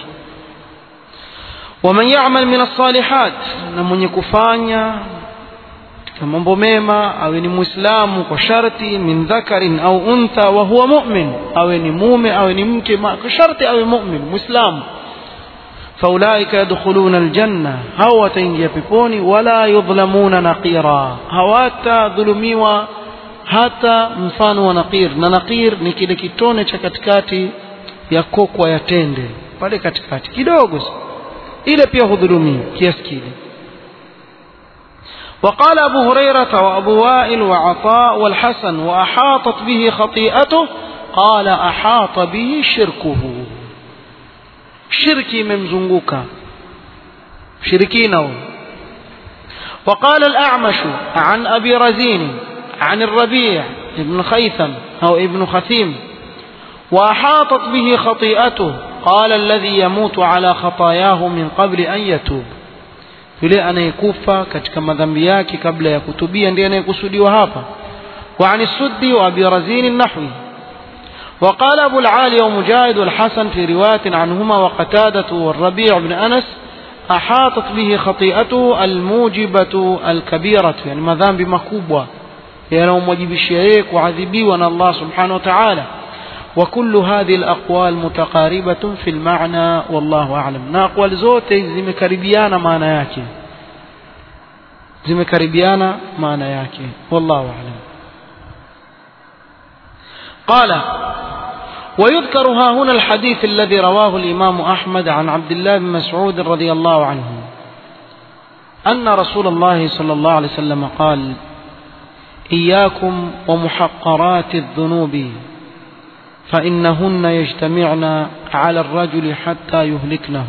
ومن يعمل من الصالحات na mwenye kufanya katika mambo mema awe ni muislamu kwa sharti min dhakarin au untha wa huwa mu'min awe ni mume awe ni mke kwa sharti awe mu'min muislamu فأولئك يدخلون الجنة هو وتنجي بيبوني ولا يظلمون نقيرا هواتا ظلميوا hata mfano wa naqir na naqir ni kile kitone cha katikati ya kokwa ya tende pale katikati kidogo ile pia hudhulumiwa kiasi kile وقال أبو هريرة وأبو وائل وعطاء والحسن وأحاطت به خطيئته قال أحاط به شركه shirki imemzunguka shirikina وقال الأعمش عن أبي رزين عن الربيع ابن خيثم أو ابن خثيم وأحاطت به خطيئته قال الذي يموت على خطاياه من قبل أن يتوب yule anayekufa katika madhambi yake kabla ya kutubia ndiye anayekusudiwa hapa وعن السدي وأبي رزين النحوي وقال أبو العالي ومجاهد والحسن في رواية عنهما وقتادة والربيع بن أنس أحاطت به خطيئته الموجبة الكبيرة يعني مذنب مكوبة يعني موجب الشيء وعذبي وأن الله سبحانه وتعالى وكل هذه الأقوال متقاربة في المعنى والله أعلم نأقوال زوتي زمكربيانا معنى ياكي زمكربيانا معنى ياكي والله أعلم قال ويذكر ها هنا الحديث الذي رواه الإمام أحمد عن عبد الله بن مسعود رضي الله عنه أن رسول الله صلى الله عليه وسلم قال إياكم ومحقرات الذنوب فإنهن يجتمعن على الرجل حتى يهلكنه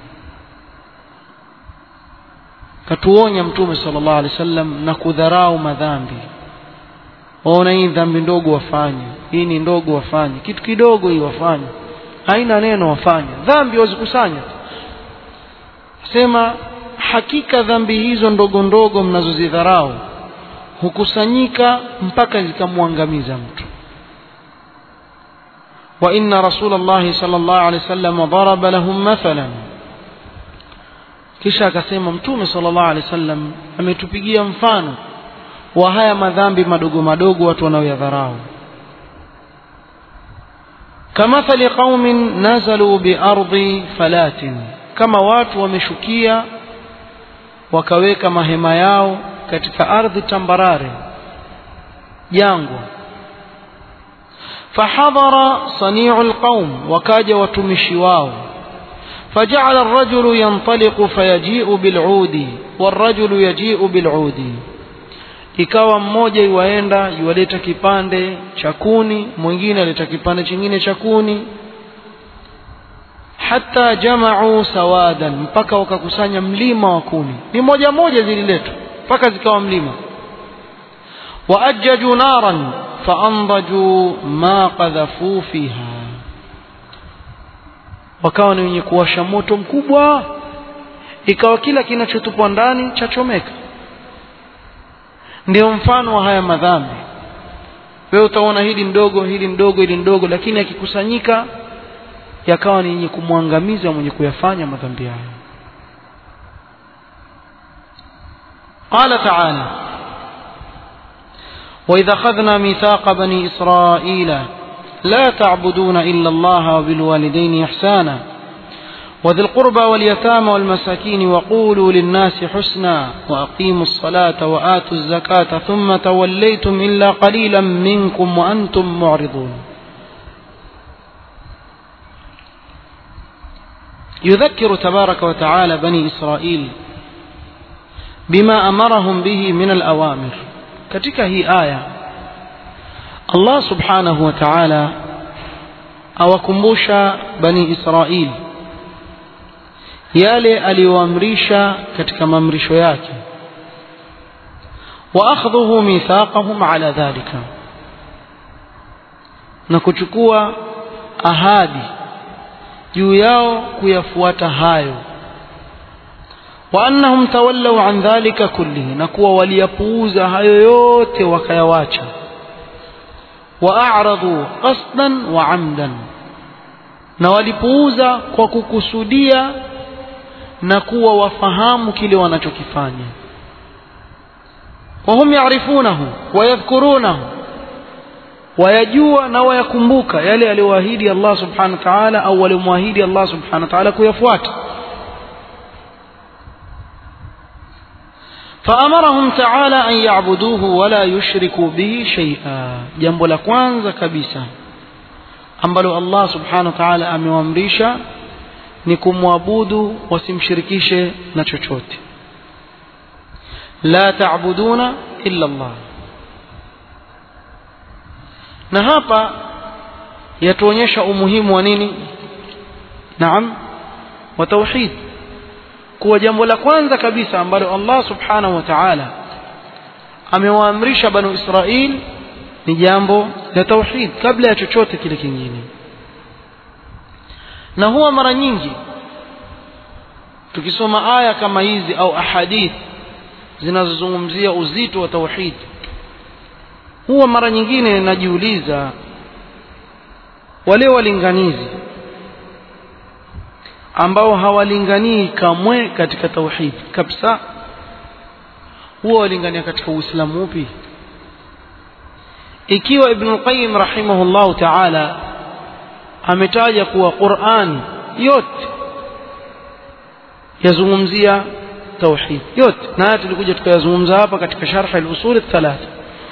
katuonya mtume sallallahu alaihi wasallam na kudharau madhambi waona hii dhambi ndogo wafanye hii ni ndogo wafanye kitu kidogo hii wafanye haina neno wafanye dhambi wazikusanya sema hakika dhambi hizo ndogo ndogo mnazozidharau hukusanyika mpaka zikamwangamiza mtu وإن رسول الله صلى الله عليه وسلم ضرب لهم مثلا kisha akasema mtume sallallahu alaihi wasallam ametupigia mfano wa haya madhambi madogo madogo watu wanaoyadharau kamathali qaumin nazalu biardi falatin kama watu wameshukia wakaweka mahema yao katika ardhi tambarare jangwa fahadhara saniu lqaum wakaja watumishi wao فجعل الرجل ينطلق فيجيء بالعود والرجل يجيء بالعود ikawa mmoja iwaenda iwaleta kipande cha kuni mwingine aleta kipande chingine cha kuni hata jamau sawadan mpaka wakakusanya mlima wa kuni ni moja moja zililetwa mpaka zikawa mlima waajjaju naran faandaju ma qadhafuu fiha wakawa ni wenye kuwasha moto mkubwa ikawa kila kinachotupwa ndani chachomeka ndio mfano wa haya madhambi wewe utaona hili ndogo hili ndogo hili ndogo lakini akikusanyika yakawa ni yenye kumwangamiza mwenye kuyafanya madhambi hayo قال تعالى وإذا أخذنا ميثاق بني إسرائيل لا تعبدون إلا الله وبالوالدين إحسانا وذي القربى واليتامى والمساكين وقولوا للناس حسنا وأقيموا الصلاة وآتوا الزكاة ثم توليتم إلا قليلا منكم وأنتم معرضون يذكر تبارك وتعالى بني إسرائيل بما أمرهم به من الأوامر katika hii aya Allah subhanahu wa ta'ala awakumbusha bani Israili yale aliyoamrisha katika maamrisho yake wa akhdhuhu mithaqahum ala dhalika na kuchukua ahadi juu yao kuyafuata hayo wa annahum tawallaw an dhalika kullihi na kuwa waliyapuuza hayo yote wakayawacha wa a'radu qasdan wa amdan na walipuuza kwa kukusudia na kuwa wafahamu kile wanachokifanya wahum yarifunahu wayadhkurunahu wayajua na wayakumbuka yale aliyoahidi Allah subhanahu wa ta'ala au walimwahidi Allah subhanahu wa ta'ala kuyafuata فأمرهم تعالى أن يعبدوه ولا يشركوا به شيئا جنب la kwanza kabisa ambalo Allah subhanahu wa ta'ala amewaamrisha ni kumwabudu wasimshirikishe na chochote la taabuduna illa Allah na hapa yatuonyesha umuhimu wa nini naam wa tauhid kuwa jambo la kwanza kabisa ambalo Allah subhanahu wa ta'ala amewaamrisha banu Israil ni jambo la tauhid kabla ya chochote kile kingine na huwa mara nyingi tukisoma aya kama hizi au ahadith zinazozungumzia uzito wa tauhid huwa mara nyingine najiuliza wale walinganizi ambao hawalinganii kamwe katika tauhid kabisa huwa walingania katika uislamu upi ikiwa ibn al-qayyim rahimahullahu ta'ala ametaja kuwa Qur'an yote yazungumzia tauhid yote na haya tulikuja tukayazungumza hapa katika sharh al-usul al-thalatha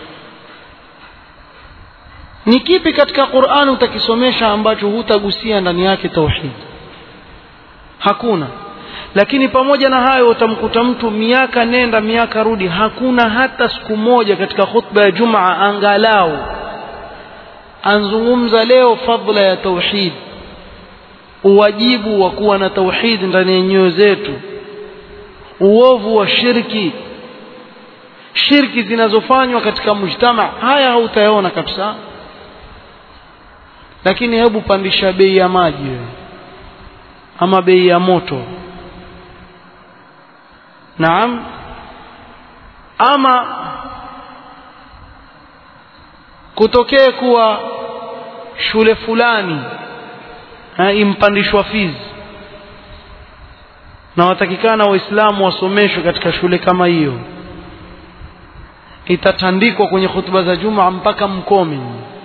ni kipi katika Qur'an utakisomesha ambacho hutagusia ndani yake tauhid hakuna lakini pamoja na hayo utamkuta mtu miaka nenda miaka rudi hakuna hata siku moja katika khutba ya Jumaa angalau anzungumza leo fadla ya tauhid uwajibu wa kuwa na tauhid ndani ya nyoyo zetu uovu wa shirki shirki zinazofanywa katika mujtama haya hautayaona kabisa lakini hebu pandisha bei ya maji wewe ama bei ya moto naam ama kutokee kuwa shule fulani ha, impandishwa fizi na watakikana waislamu wasomeshwe katika shule kama hiyo itatandikwa kwenye hutuba za juma mpaka mkomi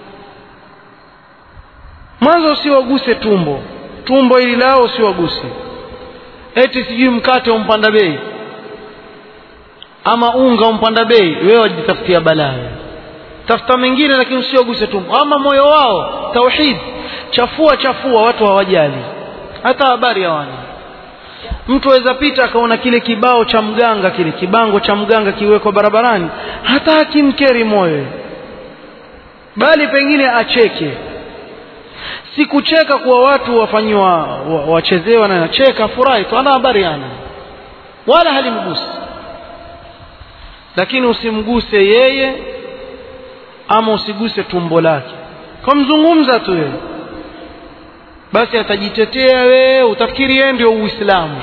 mwanzo usiwaguse tumbo tumbo ili lao usiwaguse eti sijui mkate umpanda bei ama unga umpanda bei wewe wajitafutia balaa tafuta mengine lakini usioguse tumbo ama moyo wao tauhid chafua chafua watu hawajali hata habari hawana mtu aweza pita akaona kile kibao cha mganga kile kibango cha mganga kiwekwa barabarani hata hakimkeri moyo bali pengine acheke si kucheka kuwa watu wafanyiwa wachezewa na cheka furahi tu ana habari ana wala halimgusi lakini usimguse yeye ama usiguse tumbo lake kamzungumza tu yeye basi atajitetea wewe utafikiri yeye ndio uislamu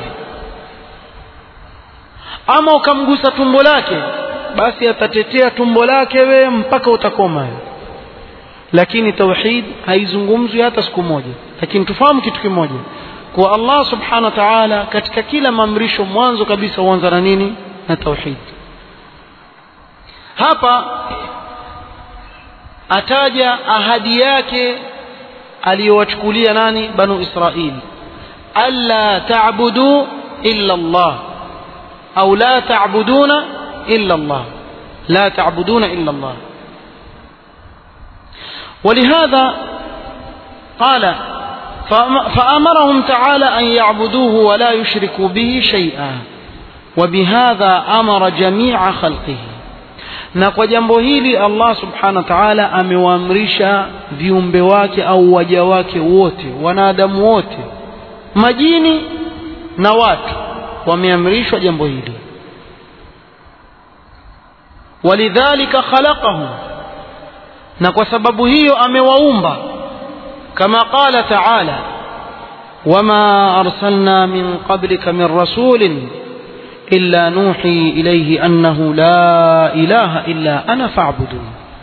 ama ukamgusa tumbo lake basi atatetea tumbo lake wewe mpaka utakoma lakini tauhid haizungumzwi hata siku moja lakini tufahamu kitu kimoja kwa Allah subhanahu wa ta'ala katika kila maamrisho mwanzo kabisa huanza na nini na tauhid hapa ataja ahadi yake aliyowachukulia nani banu israil alla ta'budu illa Allah au la ta'buduna illa Allah la ta'buduna illa Allah ولهذا قال فأمرهم تعالى أن يعبدوه ولا يشركوا به شيئا وبهذا أمر جميع خلقه na kwa jambo hili Allah subhanahu wa ta'ala amewaamrisha viumbe wake au waja wake wote wanadamu wote majini na watu wameamrishwa jambo hili walidhalika khalaqahum na kwa sababu hiyo amewaumba kama qala ta'ala wama arsalna min qablika min rasulin إلا نوحي إليه أنه لا إله إلا أنا فاعبدون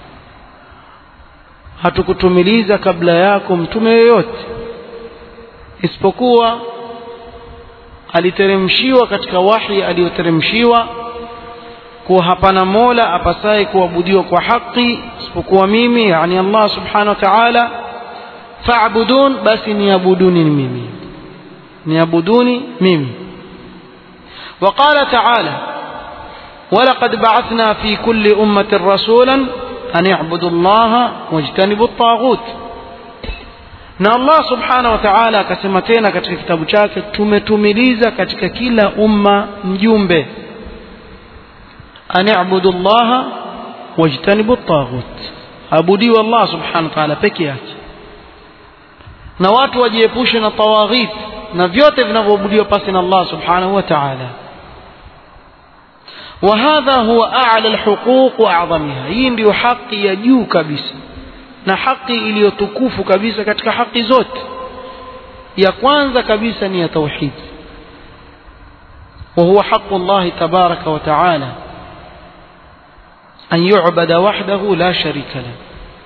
hatukutumiliza kabla yako mtume yoyote isipokuwa aliteremshiwa katika wahi aliyoteremshiwa kuwa hapana mola apasaye kuabudiwa kwa haki isipokuwa mimi yani allah subhanahu wa taala faabudun basi niabuduni mimi niabuduni mimi وقال تعالى ولقد بعثنا في كل أمة رسولا أن يعبدوا الله واجتنبوا الطاغوت na Allah subhanahu wa ta'ala akasema tena katika kitabu chake tumetumiliza katika kila umma mjumbe ani'budu Allah wajtanibu at-taghut abudiwa Allah subhanahu wa ta'ala peke yake na watu wajiepushe na tawaghit na vyote vinavyoabudiwa pasi na Allah subhanahu wa ta'ala وهذا هو أعلى الحقوق وأعظمها hii ndio haki ya juu kabisa na haki iliyotukufu kabisa katika haki zote ya kwanza kabisa ni ya tauhid وهو حق الله تبارك وتعالى أن يعبد وحده لا شريك له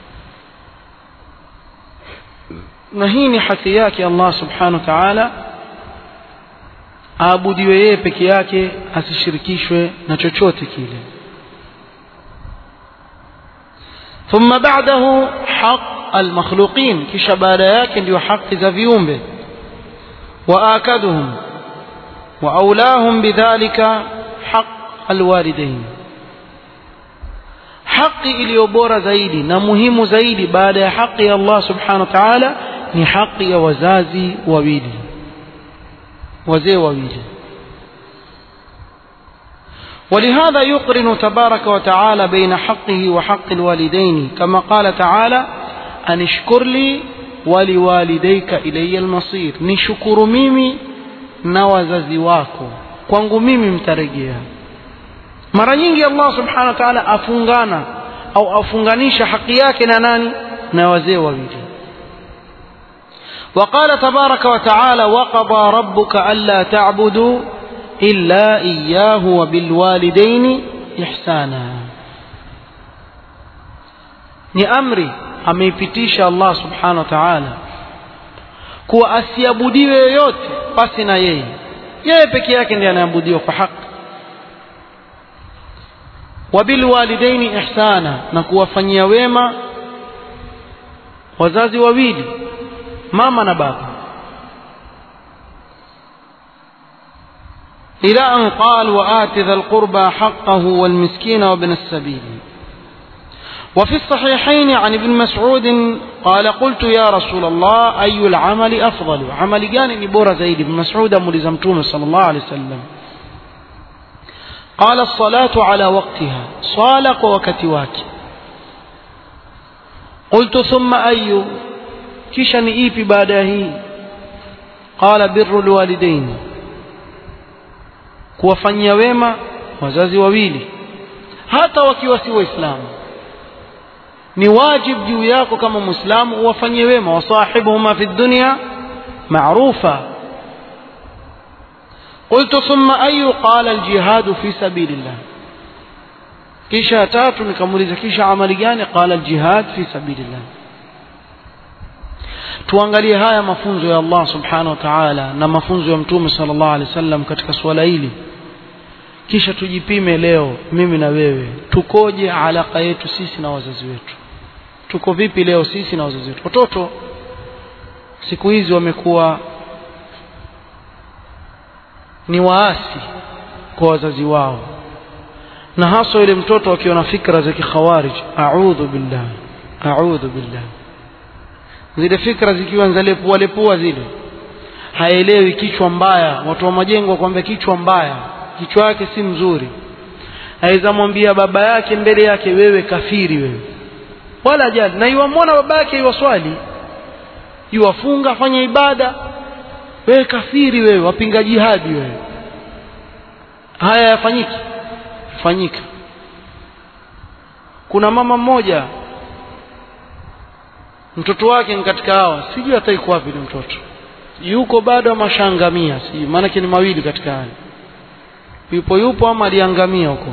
na hii ni haki yake Allah subhanahu wa ta'ala aabudiwe yeye peke yake asishirikishwe na chochote kile ثم بعده حق المخلوقين kisha baada yake ndio haki za viumbe واكدهم واولاهم بذلك حق الوالدين haki iliyo bora zaidi na muhimu zaidi baada ya haki ya Allah subhanahu wa ta'ala ni haki ya wazazi wawili wazee wawili ولهذا يقرن تبارك وتعالى بين حقه وحق الوالدين كما قال تعالى أن اشكر لي ولوالديك إلي المصير نشكر ميمي نوززي واكو kwangu mimi mtarejea mara nyingi Allah subhanahu wa ta'ala afungana au afunganisha haki yake na nani na wazee wawili وقال تبارك وتعالى وقضى ربك ألا تعبدوا إلا إياه وبالوالدين إحسانا ni amri ameipitisha Allah subhanahu wa ta'ala kuwa asiabudiwe yoyote pasi na yeye yeye peke yake ndiye anayeabudiwa kwa haki wabilwalidaini ihsana na kuwafanyia wema wazazi wawili mama na baba إلى أن قال وآت ذا القربى حقه والمسكين وابن السبيل وفي الصحيحين عن ابن مسعود قال قلت يا رسول الله أي العمل أفضل عمل جاني بورا زيد بن مسعود ملزمتون صلى الله عليه وسلم قال الصلاة على وقتها صالق وكتواك قلت ثم أي kisha ni ipi baada ya hii qala birru lwalidain kuwafanyia wema wazazi wawili hata wakiwa si waislamu ni wajib juu yako kama muislamu uwafanyie wema wasahibuhuma fi dunya maarufa قلت ثم أي قال الجهاد في سبيل الله kisha tatu nikamuuliza kisha amali gani qala aljihad fi sabilillah tuangalie haya mafunzo ya Allah subhanahu wa ta'ala na mafunzo ya mtume sallallahu alaihi wasallam katika suala hili kisha tujipime leo mimi na wewe tukoje alaka yetu sisi na wazazi wetu tuko vipi leo sisi na wazazi wetu watoto siku hizi wamekuwa ni waasi kwa wazazi wao na hasa yule mtoto akiwa na fikra za kikhawarij a'udhu billah a'udhu billah zile fikra zikiwa nzalepua lepua zile haelewi kichwa mbaya watu wa majengo wakwambia kichwa mbaya kichwa yake si mzuri aweza mwambia baba yake mbele yake wewe kafiri wewe wala jali na iwamwona baba yake iwaswali iwafunga fanya ibada wewe kafiri wewe wapinga jihadi wewe haya yafanyiki fanyika kuna mama mmoja mtoto wake ni katika hawa sijui hata iko wapi ni mtoto yuko bado ama shangamia sijui maanake ni mawili katika haya yupo yupo ama aliangamia huko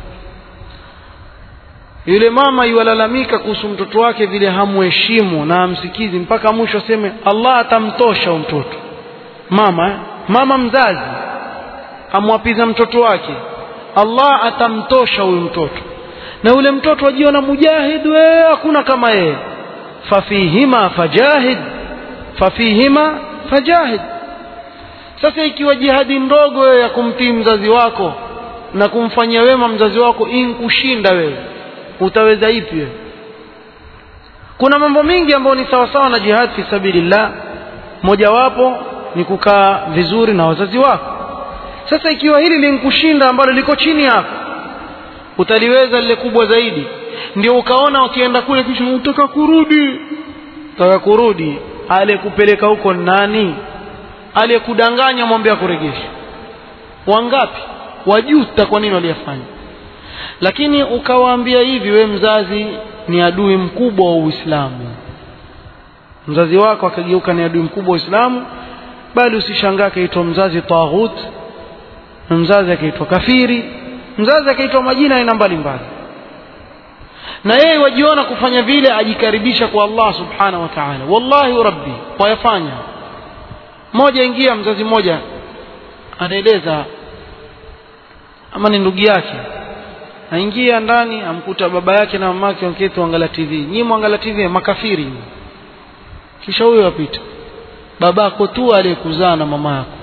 yule mama yuwalalamika kuhusu mtoto wake vile hamuheshimu na hamsikizi mpaka mwisho aseme Allah atamtosha huyo mtoto mama eh? mama mzazi amwapiza mtoto wake Allah atamtosha huyu mtoto na yule mtoto ajiona mujahid we hakuna kama yeye fafihima fajahid fafihima fajahid sasa ikiwa jihadi ndogo wewe ya kumtii mzazi wako na kumfanyia wema mzazi wako inkushinda wewe utaweza ipi wewe kuna mambo mingi ambayo ni sawasawa na jihad fi sabilillah mojawapo ni kukaa vizuri na wazazi wako sasa ikiwa hili linkushinda ambalo liko chini yako utaliweza lile kubwa zaidi ndio ukaona ukienda kule kisha utaka kurudi utaka kurudi aliyekupeleka huko nani aliyekudanganya mwambie akuregeshe wangapi wajuta kwa nini waliyafanya lakini ukawaambia hivi we mzazi ni adui mkubwa wa Uislamu mzazi wako akageuka ni adui mkubwa wa Uislamu bali usishangaa akaitwa mzazi taghut na mzazi akaitwa kafiri mzazi akaitwa majina aina mbalimbali na yeye wajiona kufanya vile ajikaribisha kwa Allah subhanahu wa ta'ala wallahi rabbi wayafanya moja ingia mzazi mmoja anaeleza ama ni ndugu yake aingia ndani amkuta baba yake na mamake waketi waangalia TV nyinyi mwangalia TV makafiri kisha huyo apita babako tu aliyekuzaa na mama yako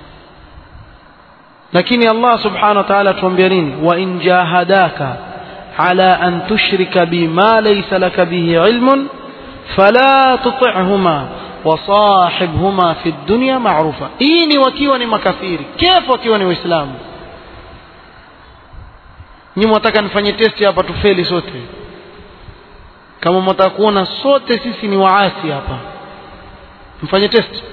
lakini Allah subhanahu wa ta'ala tuambia nini wa in jahadaka ala an tushrika bima laysa laka bihi ilmun fala tuti'huma wasahibhuma fi dunya ma'rufa hii ni wakiwa ni makafiri kefu wakiwa ni waislamu nyi mwataka nifanye testi hapa tufeli sote kama mwataka kuona sote sisi ni waasi hapa mfanye test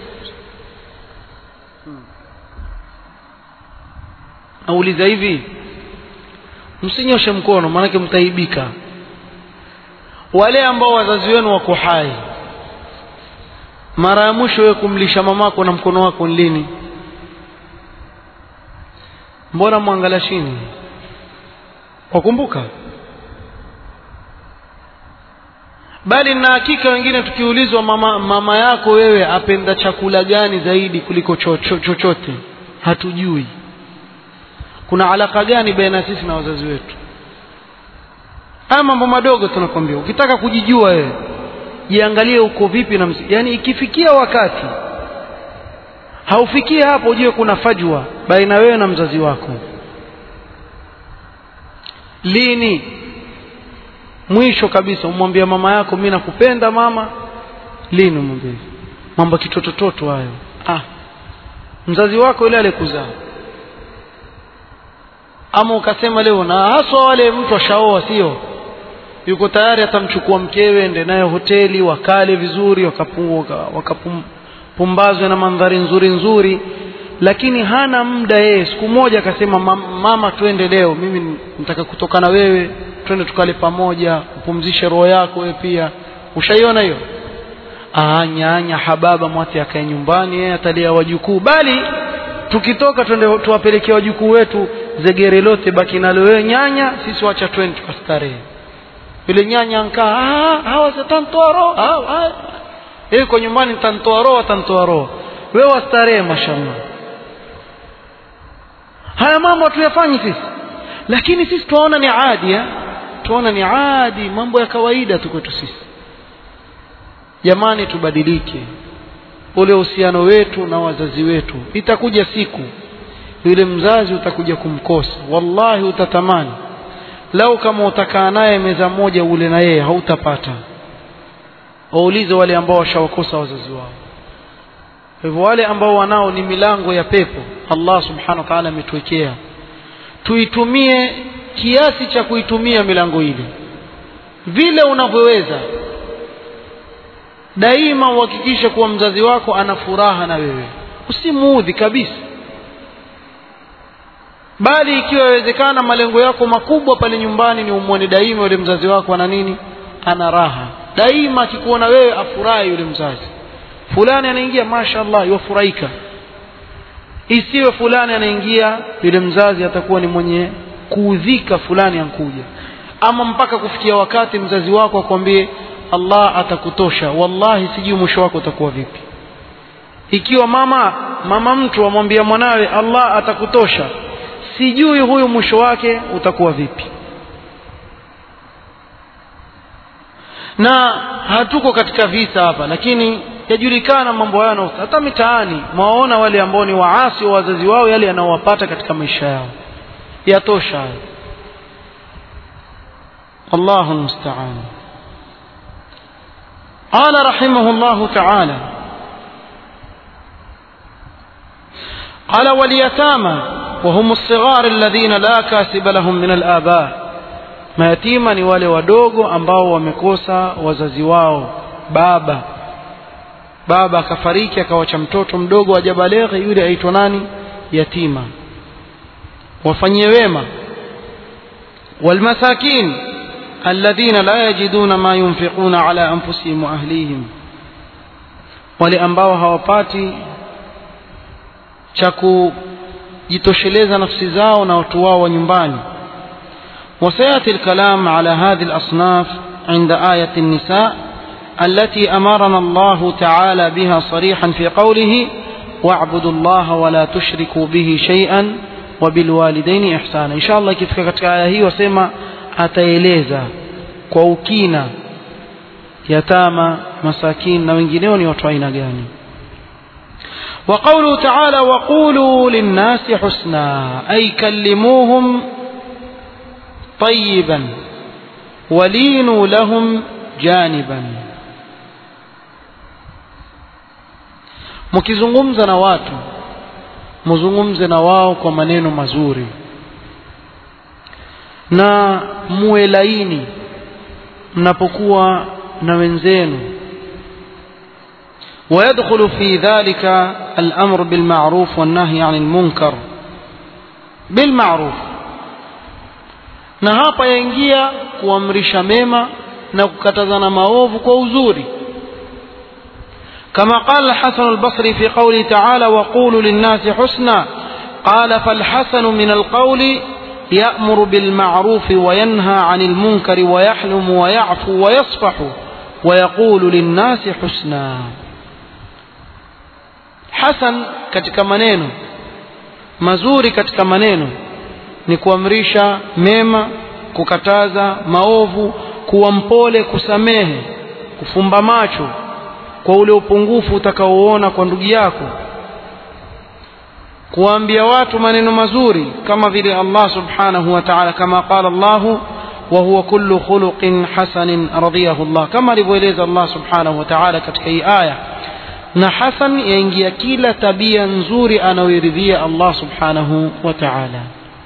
auliza hivi msinyoshe mkono maanake mtaibika wale ambao wazazi wenu wako hai mara ya mwisho wewe kumlisha mamako na mkono wako lini mbona mwangalia chini wakumbuka bali na hakika wengine tukiulizwa mama, mama yako wewe apenda chakula gani zaidi kuliko chochote cho, cho, hatujui kuna alaka gani baina sisi na wazazi wetu haya mambo madogo tunakwambia ukitaka kujijua wewe jiangalie uko vipi na mzi. yani ikifikia wakati haufikie hapo ujue kuna fajwa baina wewe na mzazi wako lini mwisho kabisa umwambia mama yako mimi nakupenda mama lini umwambie mambo kitotototo hayo ah mzazi wako yule alikuzaa ama ukasema leo na haswa wale mtu ashaoa sio yuko tayari atamchukua mkewe ende naye hoteli wakale vizuri wakapumbazwe na mandhari nzuri nzuri lakini hana muda yeye siku moja akasema mama twende leo mimi nataka kutoka na wewe twende tukale pamoja upumzishe roho yako wewe pia ushaiona hiyo nyanya hababa mwati akae nyumbani yeye atalia wajukuu bali tukitoka twende tuwapelekea wajukuu wetu zegere lote baki nalo wewe nyanya sisi wacha twende tukastarehe yule nyanya ankaa hawa zitantoa roho yeye kwa nyumbani nitantoa roho atantoa roho wewe wastarehe mashallah haya mambo hatuyafanyi sisi lakini sisi tunaona ni adi tunaona ni adi mambo ya kawaida tu kwetu sisi jamani tubadilike ule uhusiano wetu na wazazi wetu itakuja siku yule mzazi utakuja kumkosa wallahi utatamani lau kama utakaa naye meza moja ule na yeye hautapata waulize wale ambao washawakosa wazazi wao kwa hivyo wale ambao wanao ni milango ya pepo Allah subhanahu wa ta'ala ametuwekea tuitumie kiasi cha kuitumia milango ile vile unavyoweza daima uhakikishe kuwa mzazi wako ana furaha na wewe usimuudhi kabisa bali ikiwa yawezekana malengo yako makubwa pale nyumbani ni umwone daima yule mzazi wako ana nini ana raha daima akikuona wewe afurahi yule mzazi fulani anaingia mashaallah yafurahika isiwe fulani anaingia yule mzazi atakuwa ni mwenye kuudhika fulani ankuja ama mpaka kufikia wakati mzazi wako akwambie Allah atakutosha wallahi sijui mwisho wako utakuwa vipi ikiwa mama mama mtu amwambia mwanawe Allah atakutosha sijui huyu mwisho wake utakuwa vipi na hatuko katika visa hapa lakini yajulikana mambo hayo hata mitaani mwaona wale ambao ni waasi wa wazazi wao yale yanayowapata katika maisha yao yatosha hayo Allahu musta'an قال رحمه الله تعالى قال واليتامى وهم الصغار الذين لا كاسب لهم من الآباء mayatima ni wale wadogo ambao wamekosa wazazi wao baba baba akafariki akawacha mtoto mdogo ajabaleghe yule aitwa nani yatima wafanyie wema walmasakin alladhina la yajiduna ma yunfiquna ala anfusihim wa ahlihim wale ambao hawapati cha kujitosheleza nafsi zao na watu wao wa nyumbani وسياتي الكلام على هذه الاصناف عند ايه النساء التي امرنا الله تعالى بها صريحا في قوله واعبدوا الله ولا تشركوا به شيئا وبالوالدين احسانا ان شاء الله ikifika katika aya hii wasema ataeleza kwa ukina yatama masakin na wengineo ni watu aina gani وقوله تعالى وقولوا للناس حسنا أي كلموهم طيبا ولينوا لهم جانبا mkizungumza na watu mzungumze na wao kwa maneno mazuri na muwe laini mnapokuwa na wenzenu ويدخل في ذلك الأمر بالمعروف والنهي عن المنكر بالمعروف na hapa yaingia kuamrisha mema na kukatazana maovu kwa uzuri كما قال الحسن البصري في قوله تعالى وقولوا للناس حسنا قال فالحسن من القول يأمر بالمعروف وينهى عن المنكر ويحلم ويعفو ويصفح ويقول للناس حسنا حسن katika maneno mazuri katika maneno ni kuamrisha mema kukataza maovu kuwa mpole kusamehe kufumba macho kwa ule upungufu utakaoona kwa ndugu yako kuambia watu maneno mazuri kama vile Allah subhanahu wa ta'ala kama qala Allah wa huwa kullu khuluqin hasanin radiyahu Allah kama alivyoeleza Allah subhanahu wa ta'ala katika hii aya na hasan yaingia kila tabia nzuri anayoridhia Allah subhanahu wa ta'ala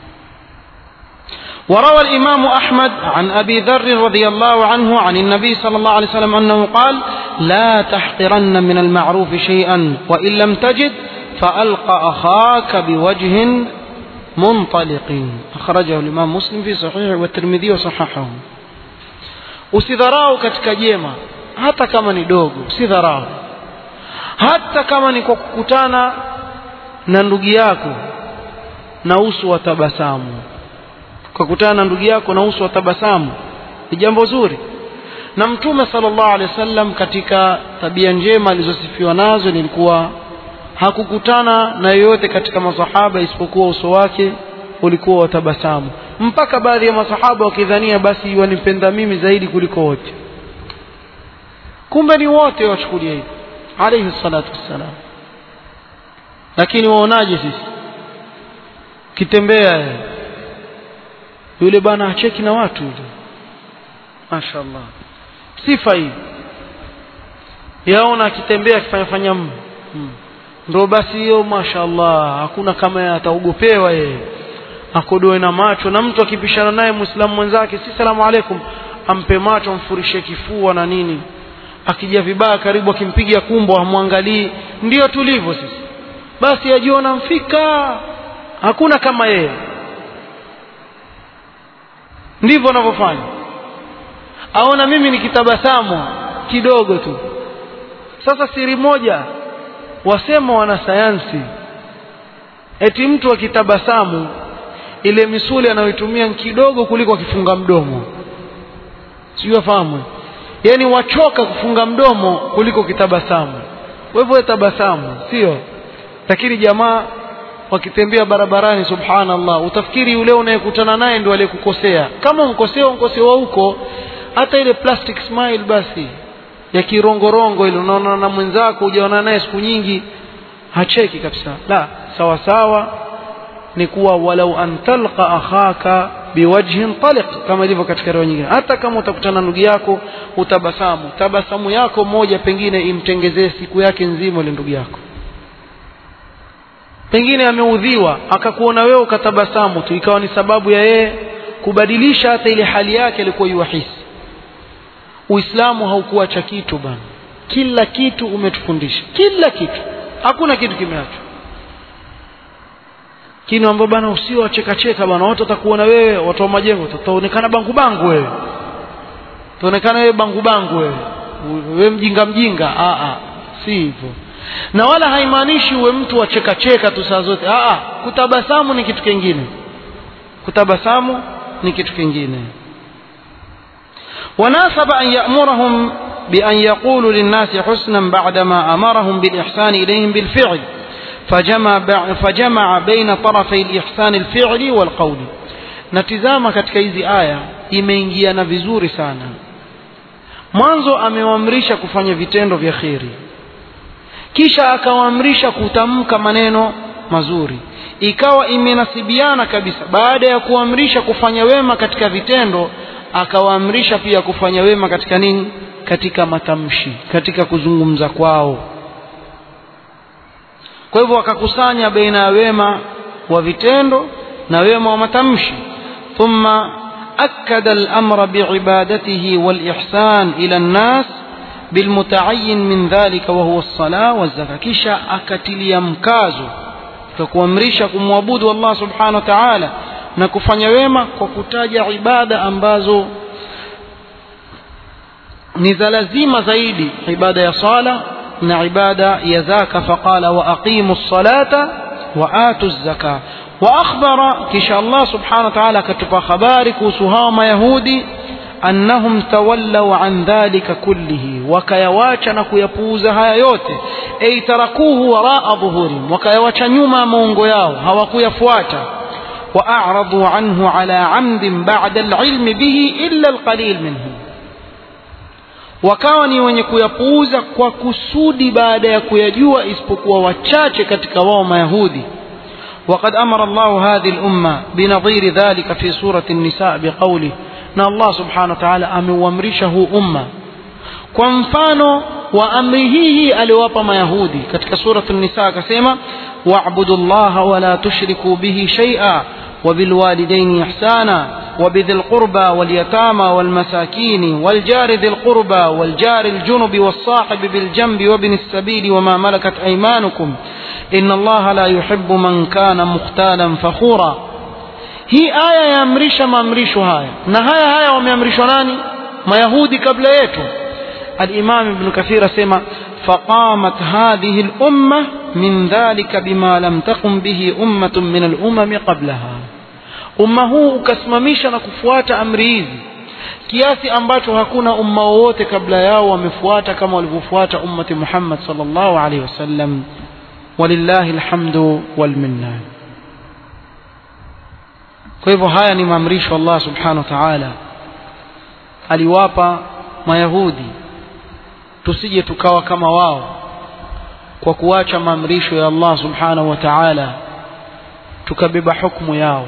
وروى الإمام أحمد عن أبي ذر رضي الله عنه عن النبي صلى الله عليه وسلم أنه قال لا تحقرن من المعروف شيئا وإن لم تجد فألق أخاك بوجه منطلق أخرجه الإمام مسلم في صحيح والترمذي وصححه usidharau katika jema hata kama ni dogo usidharau hata kama ni kwa kukutana na ndugu yako na uso wa tabasamu ukakutana na ndugu yako na uso wa tabasamu ni jambo zuri na mtume sallallahu alaihi wasallam katika tabia njema alizosifiwa nazo nilikuwa hakukutana na yoyote katika masahaba isipokuwa uso wake ulikuwa wa tabasamu mpaka baadhi ya masahaba wakidhania basi wanipenda mimi zaidi kuliko wote kumbe ni wote wachukulia hivi alayhi salatu wassalam lakini waonaje sisi kitembea yule bwana acheki na watu yule mashaallah sifa hii yaona akitembea akifanya fanya mm. ndio basi hiyo mashaallah hakuna kama ataogopewa yeye akodoe na macho na mtu akipishana naye muislamu mwenzake si salamu alaikum ampe macho amfurishe kifua na nini akija vibaya karibu akimpiga kumbo amwangalii ndio tulivyo sisi basi ajiona mfika hakuna kama yeye ndivyo anavyofanya aona mimi nikitabasamu kidogo tu sasa siri moja wasema wanasayansi eti mtu akitabasamu ile misuli anayoitumia kidogo kuliko akifunga mdomo sijui afahamu yani wachoka kufunga mdomo kuliko kitabasamu kwa hivyo tabasamu sio lakini jamaa wakitembea barabarani subhanallah utafikiri yule unayekutana naye ndio aliyekukosea kama unkosea unkosewa huko hata ile plastic smile basi ya kirongorongo ile unaona na mwenzako hujaona naye siku nyingi hacheki kabisa la sawa sawa ni kuwa walau an talqa akhaka biwajhin taliq kama ilivyo katika riwaya nyingine hata kama utakutana ndugu yako utabasamu tabasamu yako moja pengine imtengezee siku yake nzima ile ndugu yako pengine ameudhiwa akakuona wewe ukatabasamu tu ikawa ni sababu ya yeye kubadilisha hata ile hali yake alikuwa yuwahisi uislamu haukuacha kitu bana kila kitu umetufundisha kila kitu hakuna kitu kimeachwa kini ambao bana usio wacheka cheka bana watu watakuona wewe watu wa majengo utaonekana bangu bangu wewe utaonekana wewe bangu bangu wewe wewe mjinga mjinga a a si hivyo na wala haimaanishi uwe mtu wa cheka cheka tu saa zote a a kutabasamu ni kitu kingine kutabasamu ni kitu kingine وناسب أن يأمرهم بأن يقولوا للناس حسنا بعدما أمرهم بالإحسان إليهم بالفعل فجمع, فجمع بين طرفي الإحسان الفعلي والقول natizama katika hizi aya imeingiana vizuri sana mwanzo amewaamrisha kufanya vitendo vya kheri kisha akawaamrisha kutamka maneno mazuri ikawa imenasibiana kabisa baada ya kuamrisha kufanya wema katika vitendo akawaamrisha pia kufanya wema katika nini katika matamshi katika kuzungumza kwao kwa hivyo wakakusanya baina ya wema wa vitendo na wema wa matamshi thumma akkada al-amra bi'ibadatihi wal-ihsan ila an-nas بالمتعين من ذلك وهو الصلاة والزكاة kisha akatilia mkazo kuamrisha kumwabudu Allah subhanahu wa ta'ala na kufanya wema kwa kutaja ibada ambazo ni za lazima zaidi ibada ya sala na ibada ya zaka faqala wa aqimu ssalata wa atu zaka wa akhbara kisha Allah subhanahu wa ta'ala akatupa habari kuhusu hao mayahudi annahum tawallaw an dhalika kullihi wakayawacha na kuyapuuza haya yote ay tarakuhu waraa dhuhurihim wakayawacha nyuma ya maungo yao hawakuyafuata وأعرضوا عنه على عمد بعد العلم به إلا القليل منهم wakawa ni wenye kuyapuuza kwa kusudi baada ya kuyajua isipokuwa wachache katika wao mayahudi وقد أمر الله هذه الأمة بنظير ذلك في سورة النساء بقوله na Allah subhanahu wa ta'ala ameuamrisha huu umma kwa mfano wa amri hii aliowapa mayahudi katika suratul nisa akasema wa'budu llaha wa la tushriku bihi shay'a وبالوالدين إحسانا وبذي القربى واليتامى والمساكين والجار ذي القربى والجار الجنب والصاحب بالجنب وابن السبيل وما ملكت أيمانكم إن الله لا يحب من كان مختالا فخورا hii aya yaamrisha maamrisho haya na haya haya wameamrishwa nani mayahudi kabla yetu alimam ibn kathir asema faqamat hadhihi lumma min dhalika bima lam taqum bihi ummatun min alumami qablaha umma huu ukasimamisha na kufuata amri hizi kiasi ambacho hakuna umma wowote kabla yao wamefuata kama walivyofuata ummati muhammad sallallahu alaihi wasallam walillahi alhamdu walminna kwa hivyo haya ni maamrisho Allah subhanahu wa ta'ala aliwapa mayahudi tusije tukawa kama wao kwa kuacha maamrisho ya Allah subhanahu wa ta'ala tukabeba hukumu yao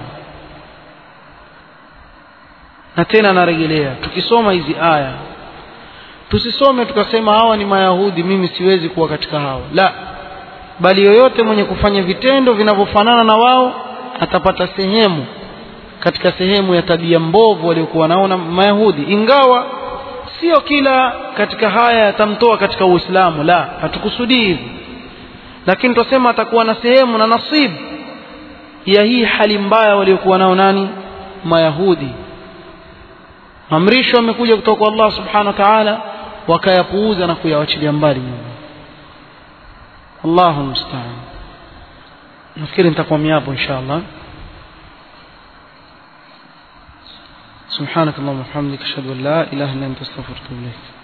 na tena narejelea tukisoma hizi aya tusisome tukasema hawa ni mayahudi mimi siwezi kuwa katika hao la bali yoyote mwenye kufanya vitendo vinavyofanana na wao atapata sehemu katika sehemu ya tabia mbovu waliokuwa naona mayahudi ingawa sio kila katika haya yatamtoa katika uislamu la hatukusudii hivi lakini twasema atakuwa na sehemu na nasibu ya hii hali mbaya waliokuwa nao nani mayahudi amrisho amekuja kutoka kwa Allah subhanahu wa ta'ala wakayapuuza na kuyawachilia mbali nyuma Allahu musta'an nafikiri nitakwamia hapo inshallah سبحانك اللهم وبحمدك اشهد ان لا اله الا انت استغفرك واتوب اليك